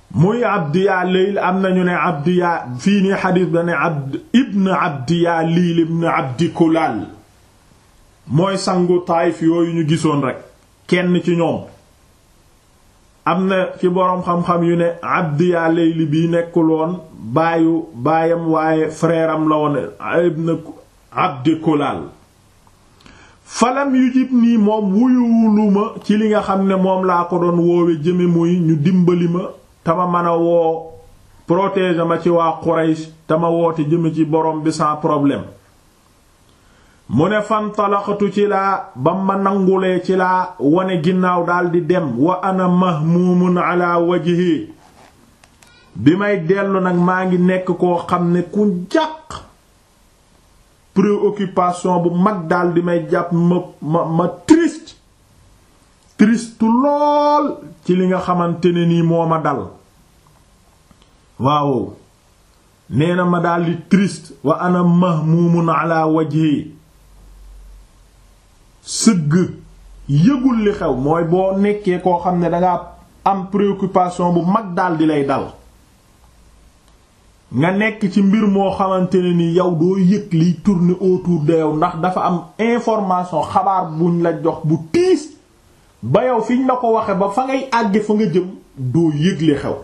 muy abdi yaa leyl am nañu ne abdi yaa fii nii xadiis ba ne abd ibn abdi yaa liil ibn abdi kulaal mooy sangu taayif yooyu ñu gisoon rekk kenn ci ñoom am na ci boroom xam-xam yu ne abdi yaa leyli bi nekkul woon baayu baayam waaye frère am la woon ibn abdi kulaal falam yu jib nii moom wuyuwuluma ci li nga xam ne moom laa ko doon woowe jëme muy ñu dimbali ma tama mën a woo protéger ma ci waa Quraysh tama woote jëme ci borom bi sans problème mu ne fantalaxatu ci laa ba ma nangulee ci laa wane ginnaaw daldi dem wa ana mahmuumun ala wajhi bi may dellu nag maa ngi nekk koo xam ne ku jàq préoccupation bu mag daldi may jàpp ma ma ma triste triste lool ci li nga xamante ne nii moo ma dal waaw nee na ma daldi triste wa ana mahmuumun ala wajhi sëgg yëgul li xew mooy boo nekkee koo xam ne danga am préoccupation bu mag daldi lay dal nga nekk ci mbir moo xamante ne ni yow doo yëg liy tourner autour de yow ndax dafa am information xabaar buñ la jox bu tiis ba yow fiñ la ko waxe ba fa ngay àgge fa nga jëm doo yëg li xew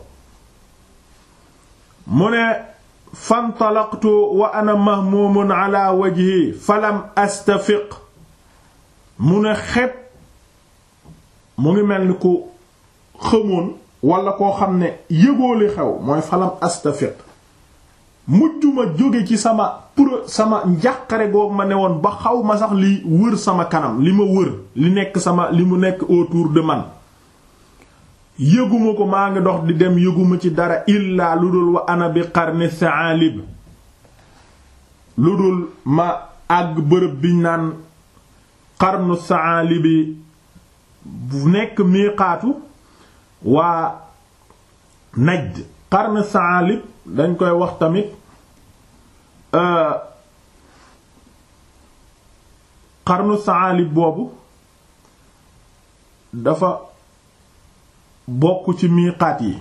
mu ne fantalaqtu wa ana mahmumun ala wajhi falam astafiq mu ne xepp mu ngi mel ni ku xamoon wala koo xam ne yëgoo li xew mooy falam astafiq mujjuma jóge ci sama pour sama njàqare goog ma ne woon ba xaw ma sax li wër sama kanam li ma wër li nekk sama li mu nekk autour de man yëguma ko maa ngi dox di dem yëguma ci dara illaa lu dul wa ana bi qarni sa'alib lu dul ma àgg bërëb biñ naan qarnu sa'alibi bu nekk miiqaatu waa Najd qarnu sa'alib dañ koy wax tamit qarnu sa'alib boobu dafa bokk ci miiqaat yi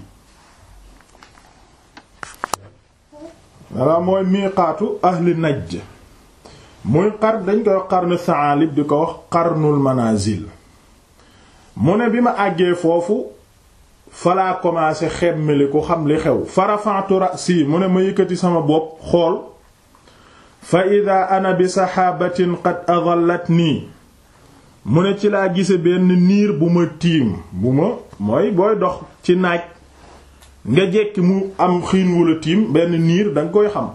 walla mooy miiqaatu ahli Najd muy xar dañ koy wax qarnu sa'alib di ko wax qarnul manazil mu ne bi ma àggee foofu falaa commencé xemmeli ku xam li xew farafa'tu ra'si mu ne ma yëkkati sama bopp xool fa ida ana bi saxaabatin qad adallatnii mu ne ci laa gise benn niir bu ma tiim bu ma mooy booy dox ci naaj nga jekki mu am xiin wala tiim benn niir danga koy xam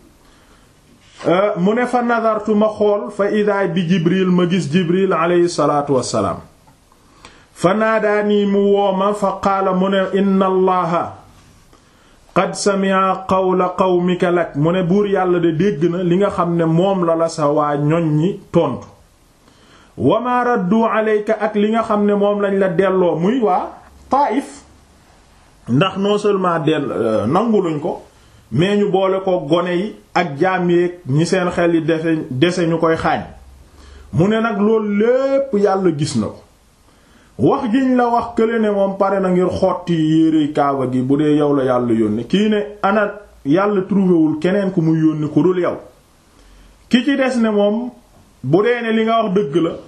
mu ne fa nadartu ma xool fa ida bi jibril ma gis jibril aleyhi salaatu wassalaam fa naadaanii mu wooma fa qaala mu ne inna allaha qad sami'a qawla qawmika lak mu ne buur yàlla de dégg na li nga xam ne moom la la sa waa ñoñ ñi tontu wa ma raddu alayka ak li nga xam ne moom lañ la delloo muy waa Taif ndax non seulement dell nanguluñ ko mais ñu boole ko gone yi ak jaam yeeg ñi seen xel yi dese dese ñu koy xaañ mu ne nag loolu lépp yàlla gis na ko wax giñ la wax kële ne moom pare na ngir xotti yérey kaaba gi bu dee yow la yàlla yónni kii ne ana yàlla trouvéwul keneen ku muy yónni ku dul yow ki ci des ne moom bu dee ne li nga wax dëgg la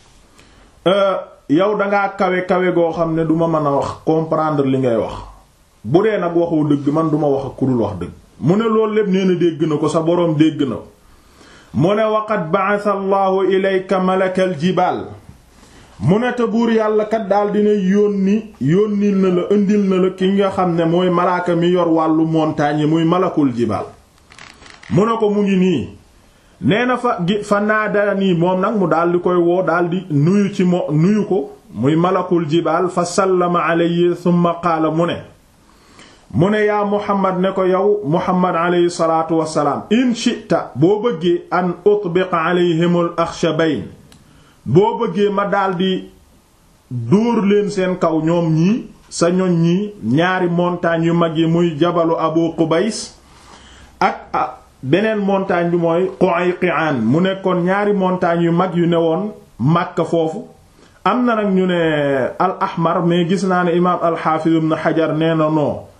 yow dangaa kawe kawe goo xam ne duma mën a wax comprendre li ngay wax bu dee nag waxoo dëgg man duma wax ak ku dul wax dëgg mu ne loolu lépp nee na dégg na ko sa boroom dégg na ko mu ne waqad ba'atha allahu ilayka malakal jibaal mu ne te buur yàlla kat daal dina yónni yónnil na la indil na la ki nga xam ne mooy malaaka mi yor wàllu montagne yi muy malakul jibaal mu ne ko mu ngi nii nee na fa gi fa naada nii moom nag mu daal di koy woo daal di nuyu ci mo nuyu ko muy malakul jibaal fa sallama alayhi thumma qaala mu ne mu ne yaa muhammad ne ko yow muhammad alayhi salaatu wassalaam in shi'ta boo bëggee an utbiqa alayhimul akhshabayn boo bëggee ma daldi dóor leen seen kaw ñoom ñii sa ñoñ ñii ñaari montagnes yu mag yi muy jabalu abu qubays ak beneen montagne bi mooy Qu'ayqi'an mu nekkoon ñaari montagnes yu mag yu ne woon Makka foofu am na nag ñu ne al ahmar mais gis naa ne imaam al xaafiz ibn xajar nee na noo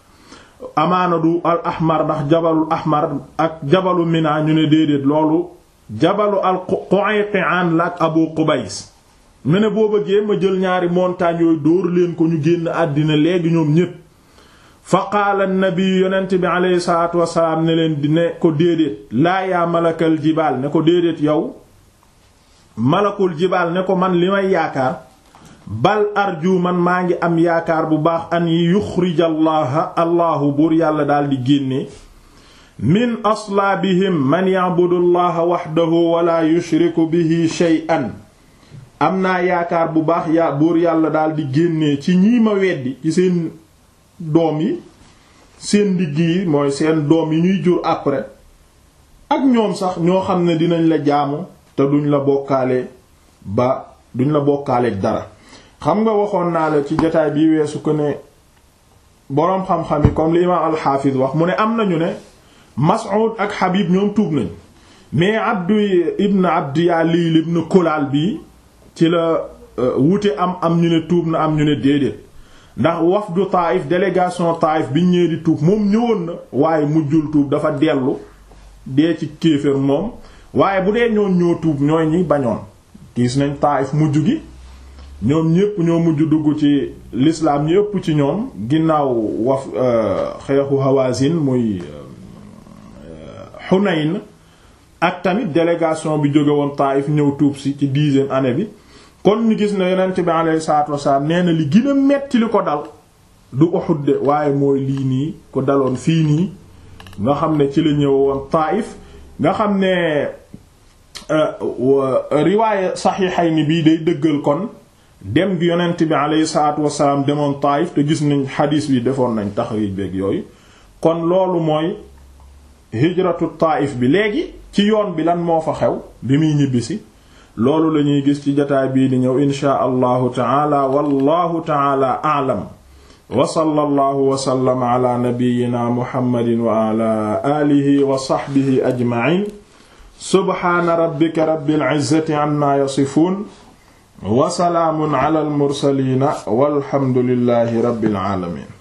amaana du al ahmar ndax jabalul ahmar ak jabalu mina ñu ne déedéet loolu jabalu al Qu'ayqi'an la ak Abu Qubays mu ne boo bëggee ma jël ñaari montagnes yooyu dóor leen ko ñu génn àddina léegi ñoom ñépp fa qaala nabi yonent bi aleyhi salaatu wasalaam ne leen di ne ko déedéet laa yaa malakal jibaal ne ko déedéet yow malakul jibaal ne ko man li may yaakaar bal arju man maa ngi am yaakaar bu baax an yuxrija allaha allahu buur yàlla daal di génne min aslaabihim man ya'budu allaha waxdahu wala yushriku bihi shay'an am naa yaakaar bu baax yaa buur yàlla daal di génnee ci ñii ma weddi ci seen doom yi seen ndigg yi mooy seen doom yi ñuy jur après ak ñoom sax ñoo xam ne dinañ la jaamu te duñ la bokkaale ba duñ la bokkaaleeg dara xam nga waxoon naa la ci jotaay bi weesu ko ne boroom xam-xam yi comme li imaam alxaafis wax mu ne am nañu ne Mas'ud ak Habib ñoom tuub nañ mais Abdu ibn Abdi Yalil ibn Kulaal bii ci la wute am am ñu ne tuub na am ñu ne déedéet ndax wafdu Taïf délégation Taïf biñ ñëwee di tuub moom ñëwoon na waaye mujjul tuub dafa dellu dee ci kéefër moom waaye bu dee ñoon ñoo tuub ñooy ñi bañoon gis nañ Taïf mujj gi ñoom ñépp ñoo mujj dugg ci l'islam ñi ëpp ci ñoom ginnaaw waf xeexu Hawazin muy Hunayn ak tamit délégation bi jóge woon Taïf ñëw tuub si ci dixième année bi kon ñu gis ne yonent bi alayhi salaatu wasalaam nee na li gën a metti li ko dal du Uhud de waaye mooy lii nii ko daloon fii nii nga xam ne ci la ñëw woon Taïf nga xam ne riwaaye Sahihayni bii day dëggal kon dem gi yonent bi alayhi salaatu wasalaam demoon Taïf te gis nañ xadiis bi defoon nañ taxriij beeg yooyu kon loolu mooy hijratu Taïf bi léegi ci yoon bi lan moo fa xew bi muy ñibbisi loolu la ñuy gis ci jotaay bii di ñëw inshaa allahu taala wallahu taala a'lam wa sallallahu wa sallama ala nabiyyina muhammadin wa ala alihi wa sahbihi ajma'in subhaana rabbika rabbil izzati amma yasifun wa salaamun ala al mursaliina walhamdulillahi rabbil alamin